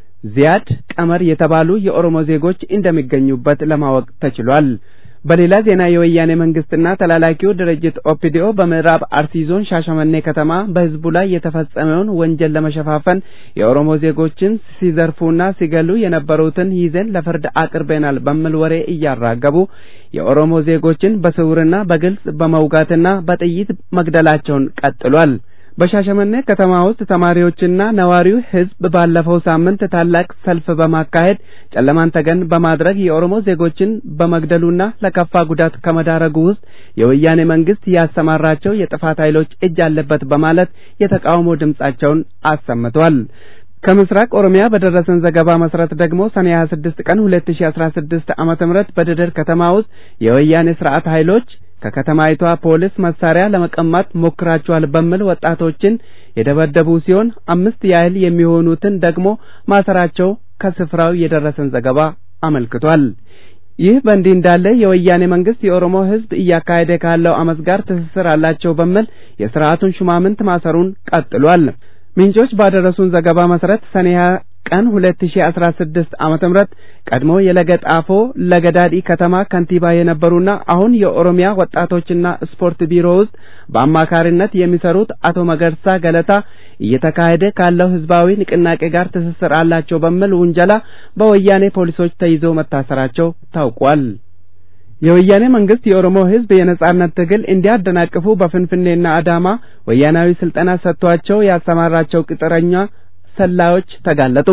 ዚያድ ቀመር የተባሉ የኦሮሞ ዜጎች እንደሚገኙበት ለማወቅ ተችሏል። በሌላ ዜና የወያኔ መንግስትና ተላላኪው ድርጅት ኦፒዲኦ በምዕራብ አርሲ ዞን ሻሸመኔ ከተማ በህዝቡ ላይ የተፈጸመውን ወንጀል ለመሸፋፈን የኦሮሞ ዜጎችን ሲዘርፉና ሲገሉ የነበሩትን ይዘን ለፍርድ አቅርበናል በሚል ወሬ እያራገቡ የኦሮሞ ዜጎችን በስውርና በግልጽ በመውጋትና በጥይት መግደላቸውን ቀጥሏል። በሻሸመኔ ከተማ ውስጥ ተማሪዎችና ነዋሪው ህዝብ ባለፈው ሳምንት ታላቅ ሰልፍ በማካሄድ ጨለማን ተገን በማድረግ የኦሮሞ ዜጎችን በመግደሉና ለከፋ ጉዳት ከመዳረጉ ውስጥ የወያኔ መንግስት ያሰማራቸው የጥፋት ኃይሎች እጅ አለበት በማለት የተቃውሞ ድምጻቸውን አሰምተዋል። ከምስራቅ ኦሮሚያ በደረሰን ዘገባ መሰረት ደግሞ ሰኔ 26 ቀን 2016 ዓመተ ምህረት በደደር ከተማ ውስጥ የወያኔ ስርዓት ኃይሎች ከከተማይቷ ፖሊስ መሳሪያ ለመቀማት ሞክራቸዋል በሚል ወጣቶችን የደበደቡ ሲሆን አምስት ያህል የሚሆኑትን ደግሞ ማሰራቸው ከስፍራው የደረሰን ዘገባ አመልክቷል። ይህ በእንዲህ እንዳለ የወያኔ መንግስት የኦሮሞ ህዝብ እያካሄደ ካለው አመፅ ጋር ትስስር አላቸው በሚል የስርዓቱን ሹማምንት ማሰሩን ቀጥሏል። ምንጮች ባደረሱን ዘገባ መሰረት ሰኔ ቀን 2016 ዓመተ ምህረት ቀድሞ የለገጣፎ ለገዳዲ ከተማ ከንቲባ የነበሩና አሁን የኦሮሚያ ወጣቶችና ስፖርት ቢሮ ውስጥ በአማካሪነት የሚሰሩት አቶ መገርሳ ገለታ እየተካሄደ ካለው ህዝባዊ ንቅናቄ ጋር ትስስር አላቸው በሚል ውንጀላ በወያኔ ፖሊሶች ተይዘው መታሰራቸው ታውቋል። የወያኔ መንግስት የኦሮሞ ህዝብ የነጻነት ትግል እንዲያደናቅፉ በፍንፍኔና አዳማ ወያናዊ ስልጠና ሰጥቷቸው ያሰማራቸው ቅጥረኛ ሰላዮች ተጋለጡ።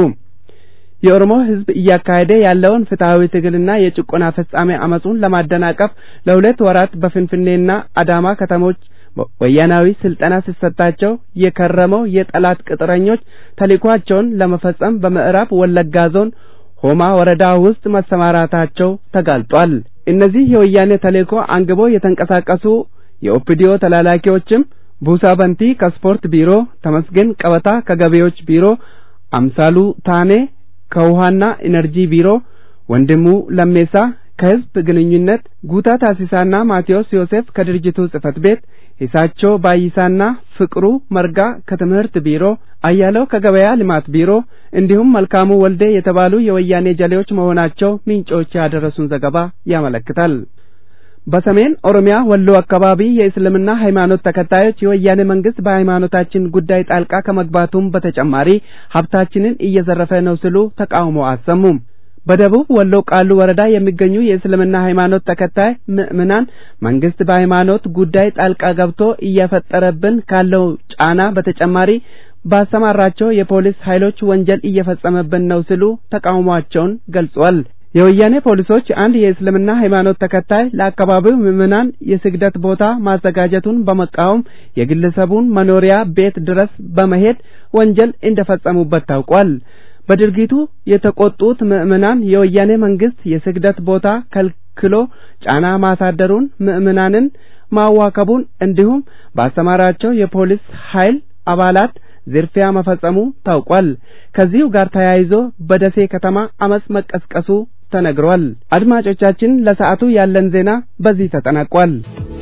የኦሮሞ ህዝብ እያካሄደ ያለውን ፍትሐዊ ትግልና የጭቆና ፍጻሜ አመጹን ለማደናቀፍ ለሁለት ወራት በፍንፍኔና አዳማ ከተሞች ወያናዊ ስልጠና ሲሰጣቸው የከረመው የጠላት ቅጥረኞች ተልዕኳቸውን ለመፈጸም በምዕራብ ወለጋ ዞን ሆማ ወረዳ ውስጥ መሰማራታቸው ተጋልጧል። እነዚህ የወያኔ ተልዕኮ አንግቦ የተንቀሳቀሱ የኦፒዲዮ ተላላኪዎችም ቡሳ በንቲ ከስፖርት ቢሮ፣ ተመስገን ቀበታ ከገቢዎች ቢሮ፣ አምሳሉ ታኔ ከውሃና ኢነርጂ ቢሮ፣ ወንድሙ ለሜሳ ከህዝብ ግንኙነት፣ ጉታ ታሲሳና ማቴዎስ ዮሴፍ ከድርጅቱ ጽህፈት ቤት፣ ሂሳቸው ባይሳና ፍቅሩ መርጋ ከትምህርት ቢሮ፣ አያለው ከገበያ ልማት ቢሮ እንዲሁም መልካሙ ወልዴ የተባሉ የወያኔ ጀሌዎች መሆናቸው ምንጮች ያደረሱን ዘገባ ያመለክታል። በሰሜን ኦሮሚያ ወሎ አካባቢ የእስልምና ሃይማኖት ተከታዮች የወያኔ መንግስት በሃይማኖታችን ጉዳይ ጣልቃ ከመግባቱም በተጨማሪ ሀብታችንን እየዘረፈ ነው ሲሉ ተቃውሞ አሰሙም። በደቡብ ወሎ ቃሉ ወረዳ የሚገኙ የእስልምና ሃይማኖት ተከታይ ምዕምናን መንግስት በሃይማኖት ጉዳይ ጣልቃ ገብቶ እየፈጠረብን ካለው ጫና በተጨማሪ ባሰማራቸው የፖሊስ ኃይሎች ወንጀል እየፈጸመብን ነው ሲሉ ተቃውሟቸውን ገልጿል። የወያኔ ፖሊሶች አንድ የእስልምና ሃይማኖት ተከታይ ለአካባቢው ምዕመናን የስግደት ቦታ ማዘጋጀቱን በመቃወም የግለሰቡን መኖሪያ ቤት ድረስ በመሄድ ወንጀል እንደፈጸሙበት ታውቋል። በድርጊቱ የተቆጡት ምዕመናን የወያኔ መንግስት የስግደት ቦታ ከልክሎ ጫና ማሳደሩን፣ ምዕመናንን ማዋከቡን እንዲሁም ባሰማራቸው የፖሊስ ኃይል አባላት ዝርፊያ መፈጸሙ ታውቋል። ከዚሁ ጋር ተያይዞ በደሴ ከተማ አመጽ መቀስቀሱ ተነግሯል። አድማጮቻችን ለሰዓቱ ያለን ዜና በዚህ ተጠናቋል።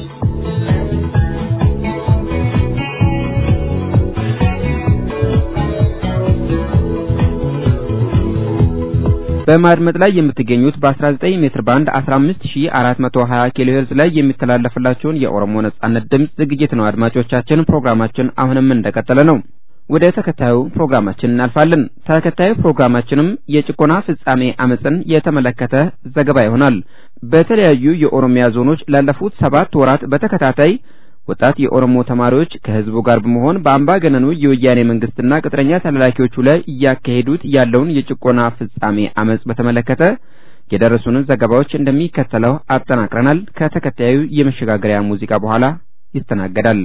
በማድመጥ ላይ የምትገኙት በ19 ሜትር ባንድ 15420 ኪሎ ሄርዝ ላይ የሚተላለፍላችሁን የኦሮሞ ነጻነት ድምፅ ዝግጅት ነው። አድማጮቻችን ፕሮግራማችን አሁንም እንደቀጠለ ነው። ወደ ተከታዩ ፕሮግራማችን እናልፋለን። ተከታዩ ፕሮግራማችንም የጭቆና ፍጻሜ አመፅን የተመለከተ ዘገባ ይሆናል። በተለያዩ የኦሮሚያ ዞኖች ላለፉት ሰባት ወራት በተከታታይ ወጣት የኦሮሞ ተማሪዎች ከህዝቡ ጋር በመሆን በአምባገነኑ የወያኔ መንግስትና ቅጥረኛ ተላላኪዎቹ ላይ እያካሄዱት ያለውን የጭቆና ፍጻሜ አመፅ በተመለከተ የደረሱንን ዘገባዎች እንደሚከተለው አጠናቅረናል። ከተከታዩ የመሸጋገሪያ ሙዚቃ በኋላ ይስተናገዳል።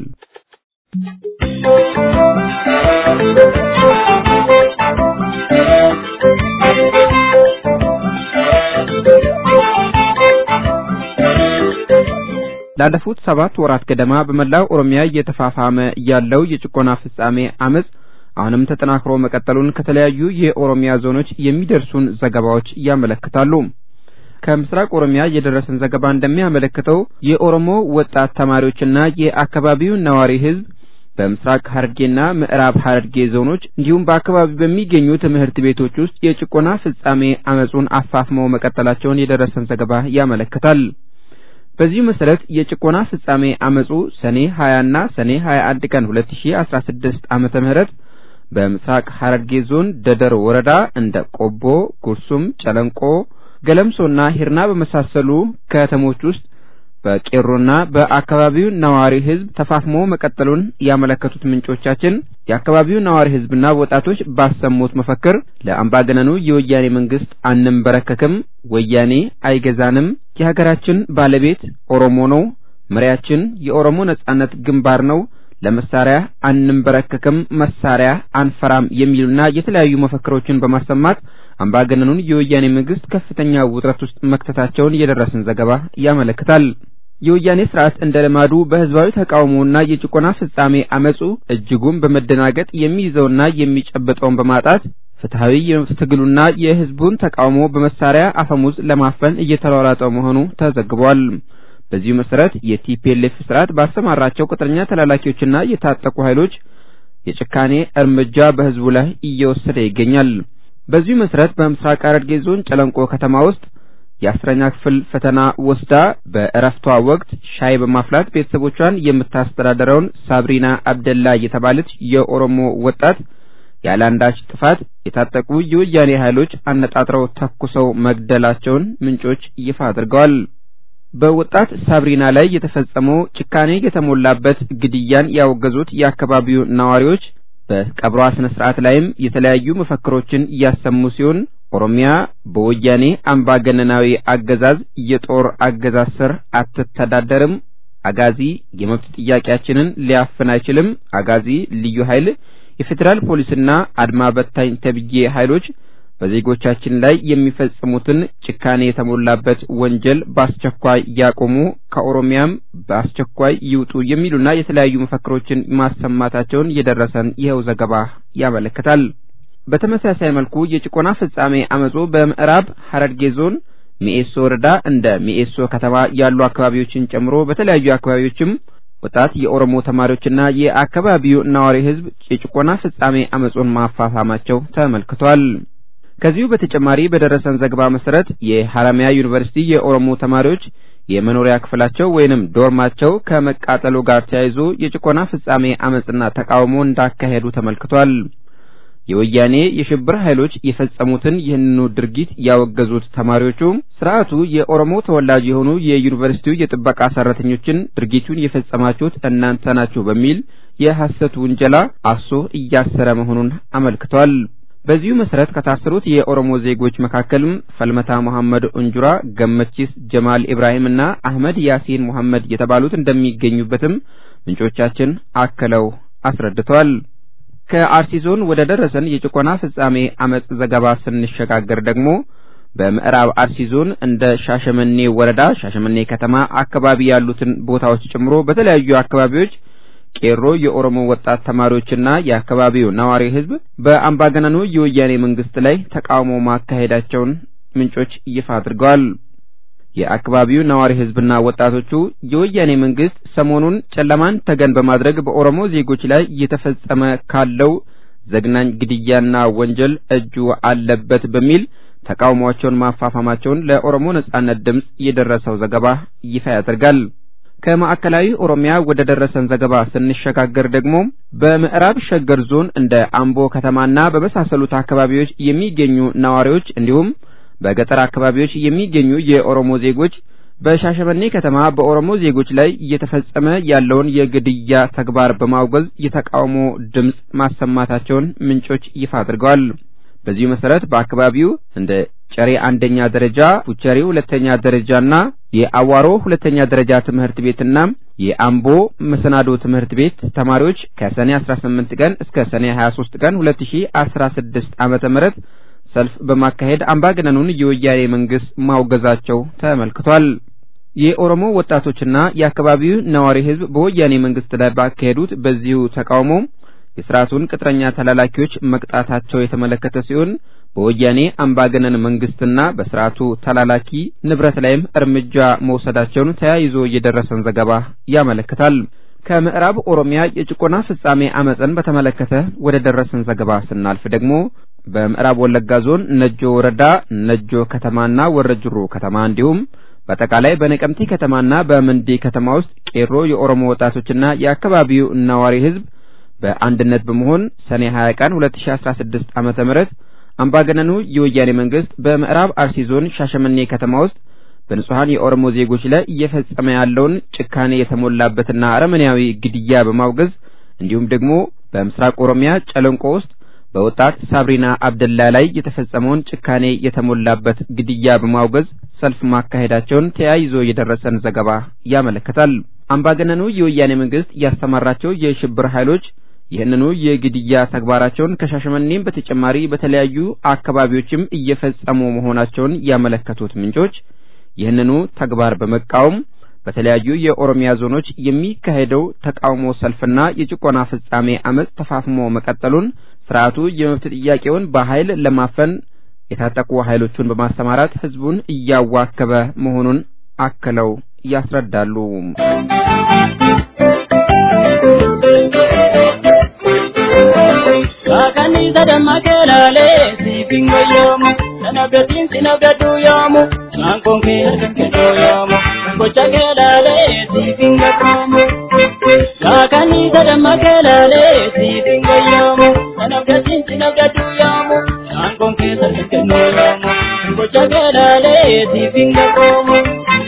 ላለፉት ሰባት ወራት ገደማ በመላው ኦሮሚያ እየተፋፋመ ያለው የጭቆና ፍጻሜ አመፅ አሁንም ተጠናክሮ መቀጠሉን ከተለያዩ የኦሮሚያ ዞኖች የሚደርሱን ዘገባዎች ያመለክታሉ። ከምስራቅ ኦሮሚያ የደረሰን ዘገባ እንደሚያመለክተው የኦሮሞ ወጣት ተማሪዎችና የአካባቢው ነዋሪ ህዝብ በምስራቅ ሐረርጌና ምዕራብ ሐረርጌ ዞኖች እንዲሁም በአካባቢው በሚገኙ ትምህርት ቤቶች ውስጥ የጭቆና ፍጻሜ አመፁን አፋፍመው መቀጠላቸውን የደረሰን ዘገባ ያመለክታል። በዚሁ መሰረት የጭቆና ፍጻሜ አመፁ ሰኔ 20 እና ሰኔ 21 ቀን 2016 ዓመተ ምህረት በምስራቅ ሐረርጌ ዞን ደደር ወረዳ እንደ ቆቦ፣ ጉርሱም፣ ጨለንቆ፣ ገለምሶና ሂርና በመሳሰሉ ከተሞች ውስጥ በቄሮና በአካባቢው ነዋሪ ህዝብ ተፋፍሞ መቀጠሉን ያመለከቱት ምንጮቻችን የአካባቢው ነዋሪ ህዝብና ወጣቶች ባሰሙት መፈክር ለአምባገነኑ የወያኔ መንግስት አንንበረከክም፣ ወያኔ አይገዛንም፣ የሀገራችን ባለቤት ኦሮሞ ነው፣ መሪያችን የኦሮሞ ነጻነት ግንባር ነው፣ ለመሳሪያ አንንበረከክም፣ መሳሪያ አንፈራም የሚሉና የተለያዩ መፈክሮችን በማሰማት አምባገነኑን የወያኔ መንግስት ከፍተኛ ውጥረት ውስጥ መክተታቸውን የደረሰን ዘገባ ያመለክታል። የወያኔ ስርዓት እንደ ልማዱ በህዝባዊ ተቃውሞና የጭቆና ፍጻሜ አመፁ እጅጉን በመደናገጥ የሚይዘውና የሚጨብጠውን በማጣት ፍትሐዊ የመብት ትግሉና የህዝቡን ተቃውሞ በመሳሪያ አፈሙዝ ለማፈን እየተሯሯጠ መሆኑ ተዘግቧል። በዚሁ መሰረት የቲፒኤልኤፍ ስርዓት ባሰማራቸው ቅጥረኛ ተላላኪዎችና የታጠቁ ኃይሎች የጭካኔ እርምጃ በህዝቡ ላይ እየወሰደ ይገኛል። በዚሁ መሰረት በምስራቅ ሐረርጌ ዞን ጨለንቆ ከተማ ውስጥ የአስረኛ ክፍል ፈተና ወስዳ በእረፍቷ ወቅት ሻይ በማፍላት ቤተሰቦቿን የምታስተዳድረውን ሳብሪና አብደላ የተባለች የኦሮሞ ወጣት ያለ አንዳች ጥፋት የታጠቁ የወያኔ ኃይሎች አነጣጥረው ተኩሰው መግደላቸውን ምንጮች ይፋ አድርገዋል። በወጣት ሳብሪና ላይ የተፈጸመው ጭካኔ የተሞላበት ግድያን ያወገዙት የአካባቢው ነዋሪዎች በቀብሯ ስነ ስርዓት ላይም የተለያዩ መፈክሮችን እያሰሙ ሲሆን ኦሮሚያ በወያኔ አምባገነናዊ አገዛዝ የጦር አገዛዝ ስር አትተዳደርም፣ አጋዚ የመብት ጥያቄያችንን ሊያፍን አይችልም፣ አጋዚ ልዩ ኃይል፣ የፌዴራል ፖሊስና አድማ በታኝ ተብዬ ኃይሎች በዜጎቻችን ላይ የሚፈጽሙትን ጭካኔ የተሞላበት ወንጀል በአስቸኳይ ያቆሙ፣ ከኦሮሚያም በአስቸኳይ ይውጡ የሚሉና የተለያዩ መፈክሮችን ማሰማታቸውን የደረሰን ይኸው ዘገባ ያመለክታል። በተመሳሳይ መልኩ የጭቆና ፍጻሜ አመፁ በምዕራብ ሐረርጌ ዞን ሚኤሶ ወረዳ እንደ ሚኤሶ ከተማ ያሉ አካባቢዎችን ጨምሮ በተለያዩ አካባቢዎችም ወጣት የኦሮሞ ተማሪዎችና የአካባቢው ነዋሪ ህዝብ የጭቆና ፍጻሜ አመጹን ማፋፋማቸው ተመልክቷል። ከዚሁ በተጨማሪ በደረሰን ዘገባ መሰረት የሐረማያ ዩኒቨርሲቲ የኦሮሞ ተማሪዎች የመኖሪያ ክፍላቸው ወይንም ዶርማቸው ከመቃጠሉ ጋር ተያይዞ የጭቆና ፍጻሜ አመጽና ተቃውሞ እንዳካሄዱ ተመልክቷል። የወያኔ የሽብር ኃይሎች የፈጸሙትን ይህንኑ ድርጊት ያወገዙት ተማሪዎቹ ስርዓቱ የኦሮሞ ተወላጅ የሆኑ የዩኒቨርሲቲው የጥበቃ ሰራተኞችን ድርጊቱን የፈጸማችሁት እናንተ ናችሁ በሚል የሐሰት ውንጀላ አሶ እያሰረ መሆኑን አመልክቷል። በዚሁ መሰረት ከታሰሩት የኦሮሞ ዜጎች መካከልም ፈልመታ መሐመድ እንጁራ፣ ገመቺስ ጀማል ኢብራሂም እና አህመድ ያሲን መሐመድ የተባሉት እንደሚገኙበትም ምንጮቻችን አክለው አስረድተዋል። ከአርሲ ዞን ወደ ደረሰን የጭቆና ፍጻሜ አመጽ ዘገባ ስንሸጋገር ደግሞ በምዕራብ አርሲ ዞን እንደ ሻሸመኔ ወረዳ፣ ሻሸመኔ ከተማ አካባቢ ያሉትን ቦታዎች ጨምሮ በተለያዩ አካባቢዎች ቄሮ የኦሮሞ ወጣት ተማሪዎችና የአካባቢው ነዋሪ ህዝብ በአምባገነኑ የወያኔ መንግስት ላይ ተቃውሞ ማካሄዳቸውን ምንጮች ይፋ አድርገዋል። የአካባቢው ነዋሪ ህዝብና ወጣቶቹ የወያኔ መንግስት ሰሞኑን ጨለማን ተገን በማድረግ በኦሮሞ ዜጎች ላይ እየተፈጸመ ካለው ዘግናኝ ግድያና ወንጀል እጁ አለበት በሚል ተቃውሟቸውን ማፋፋማቸውን ለኦሮሞ ነጻነት ድምጽ የደረሰው ዘገባ ይፋ ያደርጋል። ከማዕከላዊ ኦሮሚያ ወደ ደረሰን ዘገባ ስንሸጋገር ደግሞ በምዕራብ ሸገር ዞን እንደ አምቦ ከተማና በመሳሰሉት አካባቢዎች የሚገኙ ነዋሪዎች እንዲሁም በገጠር አካባቢዎች የሚገኙ የኦሮሞ ዜጎች በሻሸመኔ ከተማ በኦሮሞ ዜጎች ላይ እየተፈጸመ ያለውን የግድያ ተግባር በማውገዝ የተቃውሞ ድምጽ ማሰማታቸውን ምንጮች ይፋ አድርገዋል። በዚሁ መሰረት በአካባቢው እንደ ጨሬ አንደኛ ደረጃ፣ ፉቸሪ ሁለተኛ ደረጃና የአዋሮ ሁለተኛ ደረጃ ትምህርት ቤትና የአምቦ መሰናዶ ትምህርት ቤት ተማሪዎች ከሰኔ 18 ቀን እስከ ሰኔ 23 ቀን 2016 ዓመተ ምህረት ሰልፍ በማካሄድ አምባገነኑን የወያኔ መንግስት ማውገዛቸው ተመልክቷል። የኦሮሞ ወጣቶችና የአካባቢው ነዋሪ ህዝብ በወያኔ መንግስት ላይ ባካሄዱት በዚሁ ተቃውሞ የስርዓቱን ቅጥረኛ ተላላኪዎች መቅጣታቸው የተመለከተ ሲሆን በወያኔ አምባገነን መንግስትና በስርዓቱ ተላላኪ ንብረት ላይም እርምጃ መውሰዳቸውን ተያይዞ የደረሰን ዘገባ ያመለክታል። ከምዕራብ ኦሮሚያ የጭቆና ፍጻሜ አመጽን በተመለከተ ወደ ደረሰን ዘገባ ስናልፍ ደግሞ በምዕራብ ወለጋ ዞን ነጆ ወረዳ ነጆ ከተማና ወረጅሩ ከተማ እንዲሁም በአጠቃላይ በነቀምቴ ከተማና በመንዴ ከተማ ውስጥ ቄሮ የኦሮሞ ወጣቶችና የአካባቢው ነዋሪ ህዝብ በአንድነት በመሆን ሰኔ 20 ቀን 2016 ዓመተ ምህረት አምባገነኑ የወያኔ መንግስት በምዕራብ አርሲ ዞን ሻሸመኔ ከተማ ውስጥ በንጹሐን የኦሮሞ ዜጎች ላይ እየፈጸመ ያለውን ጭካኔ የተሞላበትና አረመኔያዊ ግድያ በማውገዝ እንዲሁም ደግሞ በምስራቅ ኦሮሚያ ጨለንቆ ውስጥ በወጣት ሳብሪና አብደላ ላይ የተፈጸመውን ጭካኔ የተሞላበት ግድያ በማውገዝ ሰልፍ ማካሄዳቸውን ተያይዞ የደረሰን ዘገባ ያመለክታል። አምባገነኑ የወያኔ መንግስት ያስተማራቸው የሽብር ኃይሎች ይህንኑ የግድያ ተግባራቸውን ከሻሸመኔም በተጨማሪ በተለያዩ አካባቢዎችም እየፈጸሙ መሆናቸውን ያመለከቱት ምንጮች ይህንኑ ተግባር በመቃወም በተለያዩ የኦሮሚያ ዞኖች የሚካሄደው ተቃውሞ ሰልፍና የጭቆና ፍጻሜ አመጽ ተፋፍሞ መቀጠሉን ስርዓቱ የመብት ጥያቄውን በኃይል ለማፈን የታጠቁ ኃይሎቹን በማሰማራት ህዝቡን እያዋከበ መሆኑን አክለው ያስረዳሉ። Kaakanii sadammakee laalee siifin goyyoomu sanabdatiin sinabdadhu yoomu saankoon kee harkan kennuu yoomu gocha kee laalee siifin gaddoomu. Kaakanii sadammakee laalee siifin goyyoomu sanabdatiin sinabdadhu yoomu saankoon kee harkan kennuu yoomu gocha kee laalee siifin gaddoomu.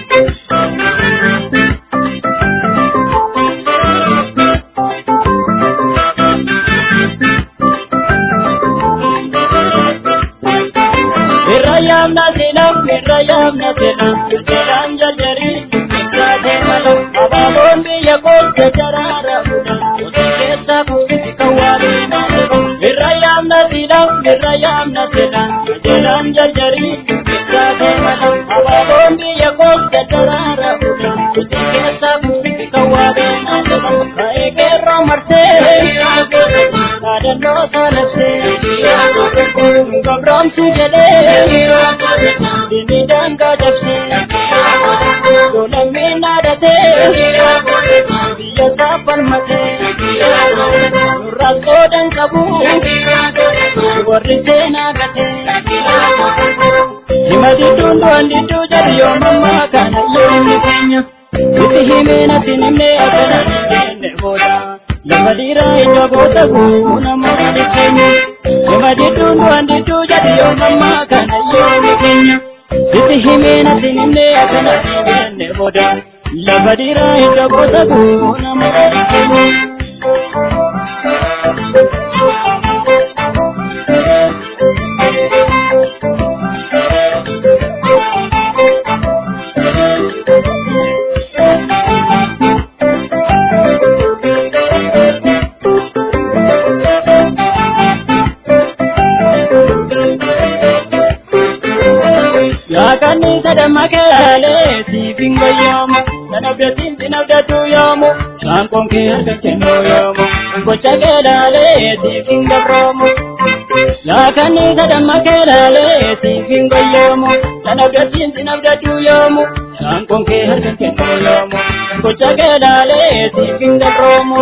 Irrayam nasinam, irrayam nasinam, jalan jajari, jajari malam, ababon biya kol jajarara budan, uti kesa buki kawari nasinam. Irrayam nasinam, irrayam nasinam, jalan jajari, jajari malam, ababon biya kol jajarara budan, uti kesa buki kawari nasinam. Kae kero marte, kadano salase, gabram sujale. Dini danga jabse Golammi naadate Biyya qabu warri seenaa gate hima didduun du'an didduu jedhu yoo mammaa kana yoomni keenya itti himee natti namne akkana jenne booda lafa dhiiraa ija goota guuna morri keenya hima didduun du'an didduu jedhu yoo mammaa kana yoomni keenya itti himee natti namne akkana jenne booda lafa dhiiraa ija goota guuna morri keenya. Yaaqanni sadammakaalee siifin goyyoomu sanabdatiin sinabdatu yoomu shaanqoon kee harka kennu yoomu gocha keelaalee siifin gabroomu. Yaaqanni sadammakaalee siifin goyyoomu sanabdatiin sinabdatu yoomu shaanqoon kee harka kennu yoomu gocha keelaalee siifin gabroomu.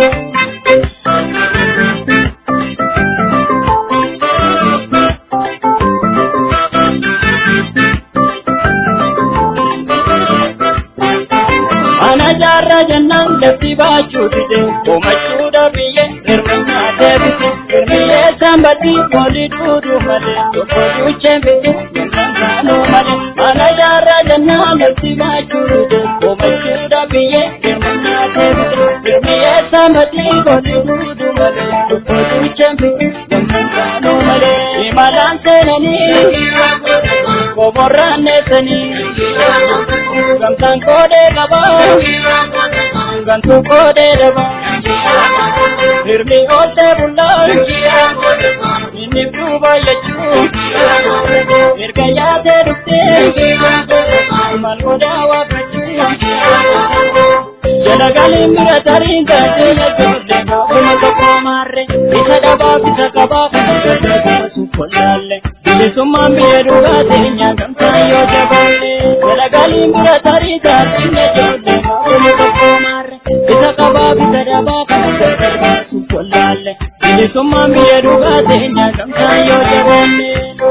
Ana jaarraa jennaan lafti baachuu dide uumachuudha biyye hirmannaa deebise hirmiyyee saambatti walii duuduu malee tokko duuchee bite yennaan kaanuu malee ana jaarraa jennaan lafti baachuu dide uumachuudha biyye hirmannaa deebise hirmiyyee saambatti walii duuduu malee tokko duuchee bite yennaan kaanuu malee imalaan seenanii komorraan neessanii gamtaan koodee qabaa. gantu koodee daba hirmi oolte bullaan inni duuba jechuun erga yaatee dhuftee mal odaa waaqachuun jala galiin bira tariin gaatee ijoollee gaafuma tokko maarre isa dhabaa bisa qabaa kan gargaarsu kollaalle bilisummaan biyya dhugaa teenya gamtaan yoo jabaalle jala galiin bira tarii gaatee ijoollee gaafuma tokko maarre isa qabaa bisa dhabaa kan gargaarsu kollaalle bilisummaan biyya dhugaa teenya gamtaan yoo jabaalle.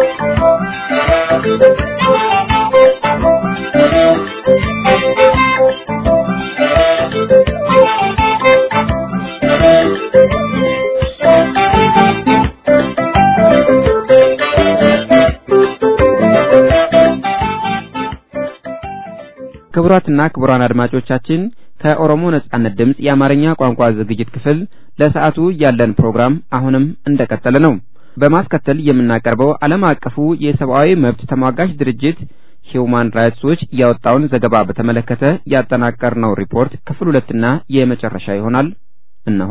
ክቡራትና ክቡራን አድማጮቻችን ከኦሮሞ ነጻነት ድምፅ የአማርኛ ቋንቋ ዝግጅት ክፍል ለሰዓቱ ያለን ፕሮግራም አሁንም እንደቀጠለ ነው። በማስከተል የምናቀርበው ዓለም አቀፉ የሰብአዊ መብት ተሟጋች ድርጅት ሂውማን ራይትስ ዎች ያወጣውን ዘገባ በተመለከተ ያጠናቀርነው ሪፖርት ክፍል ሁለትና የመጨረሻ ይሆናል። እነሆ።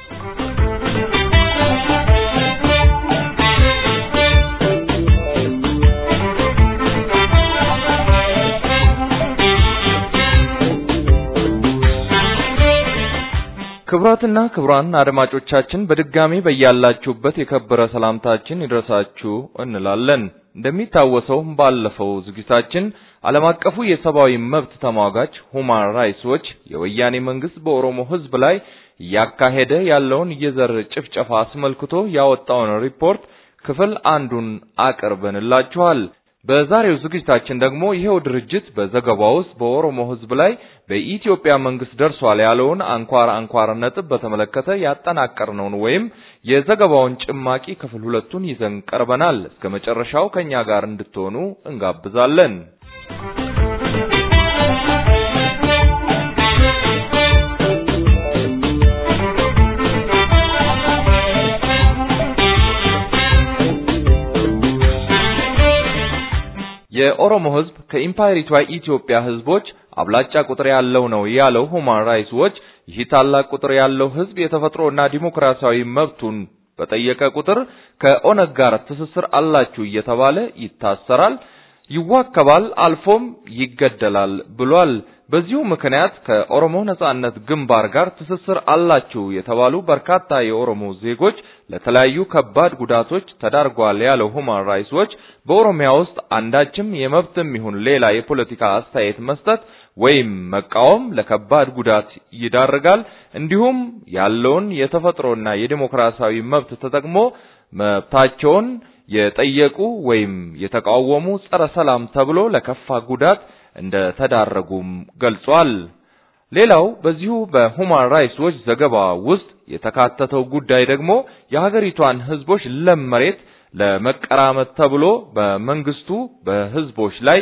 ክቡራትና ክቡራን አድማጮቻችን በድጋሚ በያላችሁበት የከበረ ሰላምታችን ይድረሳችሁ እንላለን። እንደሚታወሰው ባለፈው ዝግጅታችን ዓለም አቀፉ የሰብአዊ መብት ተሟጋች ሁማን ራይትስ ዎች የወያኔ መንግስት በኦሮሞ ሕዝብ ላይ እያካሄደ ያለውን የዘር ጭፍጨፋ አስመልክቶ ያወጣውን ሪፖርት ክፍል አንዱን አቅርበንላችኋል። በዛሬው ዝግጅታችን ደግሞ ይሄው ድርጅት በዘገባው ውስጥ በኦሮሞ ሕዝብ ላይ በኢትዮጵያ መንግስት ደርሷል ያለውን አንኳር አንኳር ነጥብ በተመለከተ ያጠናቀርነውን ወይም የዘገባውን ጭማቂ ክፍል ሁለቱን ይዘን ቀርበናል። እስከ መጨረሻው ከኛ ጋር እንድትሆኑ እንጋብዛለን። የኦሮሞ ህዝብ ከኢምፓየሪቷ ኢትዮጵያ ህዝቦች አብላጫ ቁጥር ያለው ነው ያለው ሁማን ራይትስ ዎች ይህ ታላቅ ቁጥር ያለው ህዝብ የተፈጥሮና ዲሞክራሲያዊ መብቱን በጠየቀ ቁጥር ከኦነግ ጋር ትስስር አላችሁ እየተባለ ይታሰራል፣ ይዋከባል፣ አልፎም ይገደላል ብሏል። በዚሁ ምክንያት ከኦሮሞ ነጻነት ግንባር ጋር ትስስር አላችሁ የተባሉ በርካታ የኦሮሞ ዜጎች ለተለያዩ ከባድ ጉዳቶች ተዳርጓል ያለው ሁማን ራይትስ ዎች በኦሮሚያ ውስጥ አንዳችም የመብትም ይሁን ሌላ የፖለቲካ አስተያየት መስጠት ወይም መቃወም ለከባድ ጉዳት ይዳርጋል። እንዲሁም ያለውን የተፈጥሮና የዲሞክራሲያዊ መብት ተጠቅሞ መብታቸውን የጠየቁ ወይም የተቃወሙ ጸረ ሰላም ተብሎ ለከፋ ጉዳት እንደተዳረጉም ገልጿል። ሌላው በዚሁ በሁማን ራይትስ ዎች ዘገባ ውስጥ የተካተተው ጉዳይ ደግሞ የሀገሪቷን ህዝቦች ለም መሬት ለመቀራመት ተብሎ በመንግስቱ በህዝቦች ላይ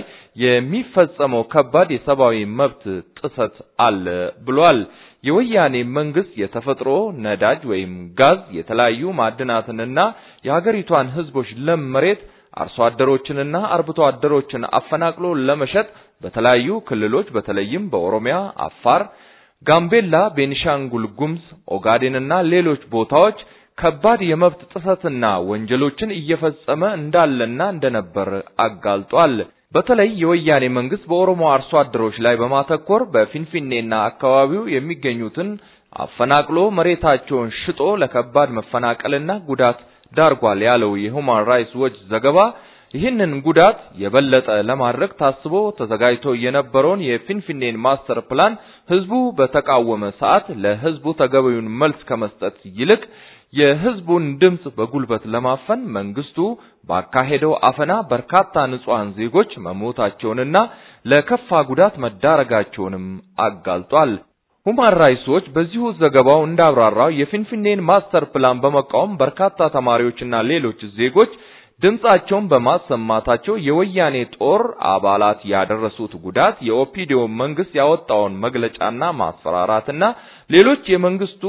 የሚፈጸመው ከባድ የሰብአዊ መብት ጥሰት አለ ብሏል። የወያኔ መንግስት የተፈጥሮ ነዳጅ ወይም ጋዝ፣ የተለያዩ ማዕድናትንና የሀገሪቷን ህዝቦች ለም መሬት አርሶ አደሮችንና አርብቶ አደሮችን አፈናቅሎ ለመሸጥ በተለያዩ ክልሎች በተለይም በኦሮሚያ፣ አፋር፣ ጋምቤላ፣ ቤኒሻንጉል ጉምዝ፣ ኦጋዴንና ሌሎች ቦታዎች ከባድ የመብት ጥሰትና ወንጀሎችን እየፈጸመ እንዳለና እንደነበር አጋልጧል። በተለይ የወያኔ መንግስት በኦሮሞ አርሶ አደሮች ላይ በማተኮር በፊንፊኔና አካባቢው የሚገኙትን አፈናቅሎ መሬታቸውን ሽጦ ለከባድ መፈናቀልና ጉዳት ዳርጓል ያለው የሁማን ራይትስ ዎች ዘገባ ይህንን ጉዳት የበለጠ ለማድረግ ታስቦ ተዘጋጅቶ የነበረውን የፊንፊኔን ማስተር ፕላን ህዝቡ በተቃወመ ሰዓት ለህዝቡ ተገቢውን መልስ ከመስጠት ይልቅ የህዝቡን ድምጽ በጉልበት ለማፈን መንግስቱ ባካሄደው አፈና በርካታ ንጹሃን ዜጎች መሞታቸውንና ለከፋ ጉዳት መዳረጋቸውንም አጋልጧል። ሁማን ራይትስ ዎች በዚሁ ዘገባው እንዳብራራው የፊንፊኔን ማስተር ፕላን በመቃወም በርካታ ተማሪዎችና ሌሎች ዜጎች ድምጻቸውን በማሰማታቸው የወያኔ ጦር አባላት ያደረሱት ጉዳት የኦፒዲዮ መንግስት ያወጣውን መግለጫና ማስፈራራትና ሌሎች የመንግስቱ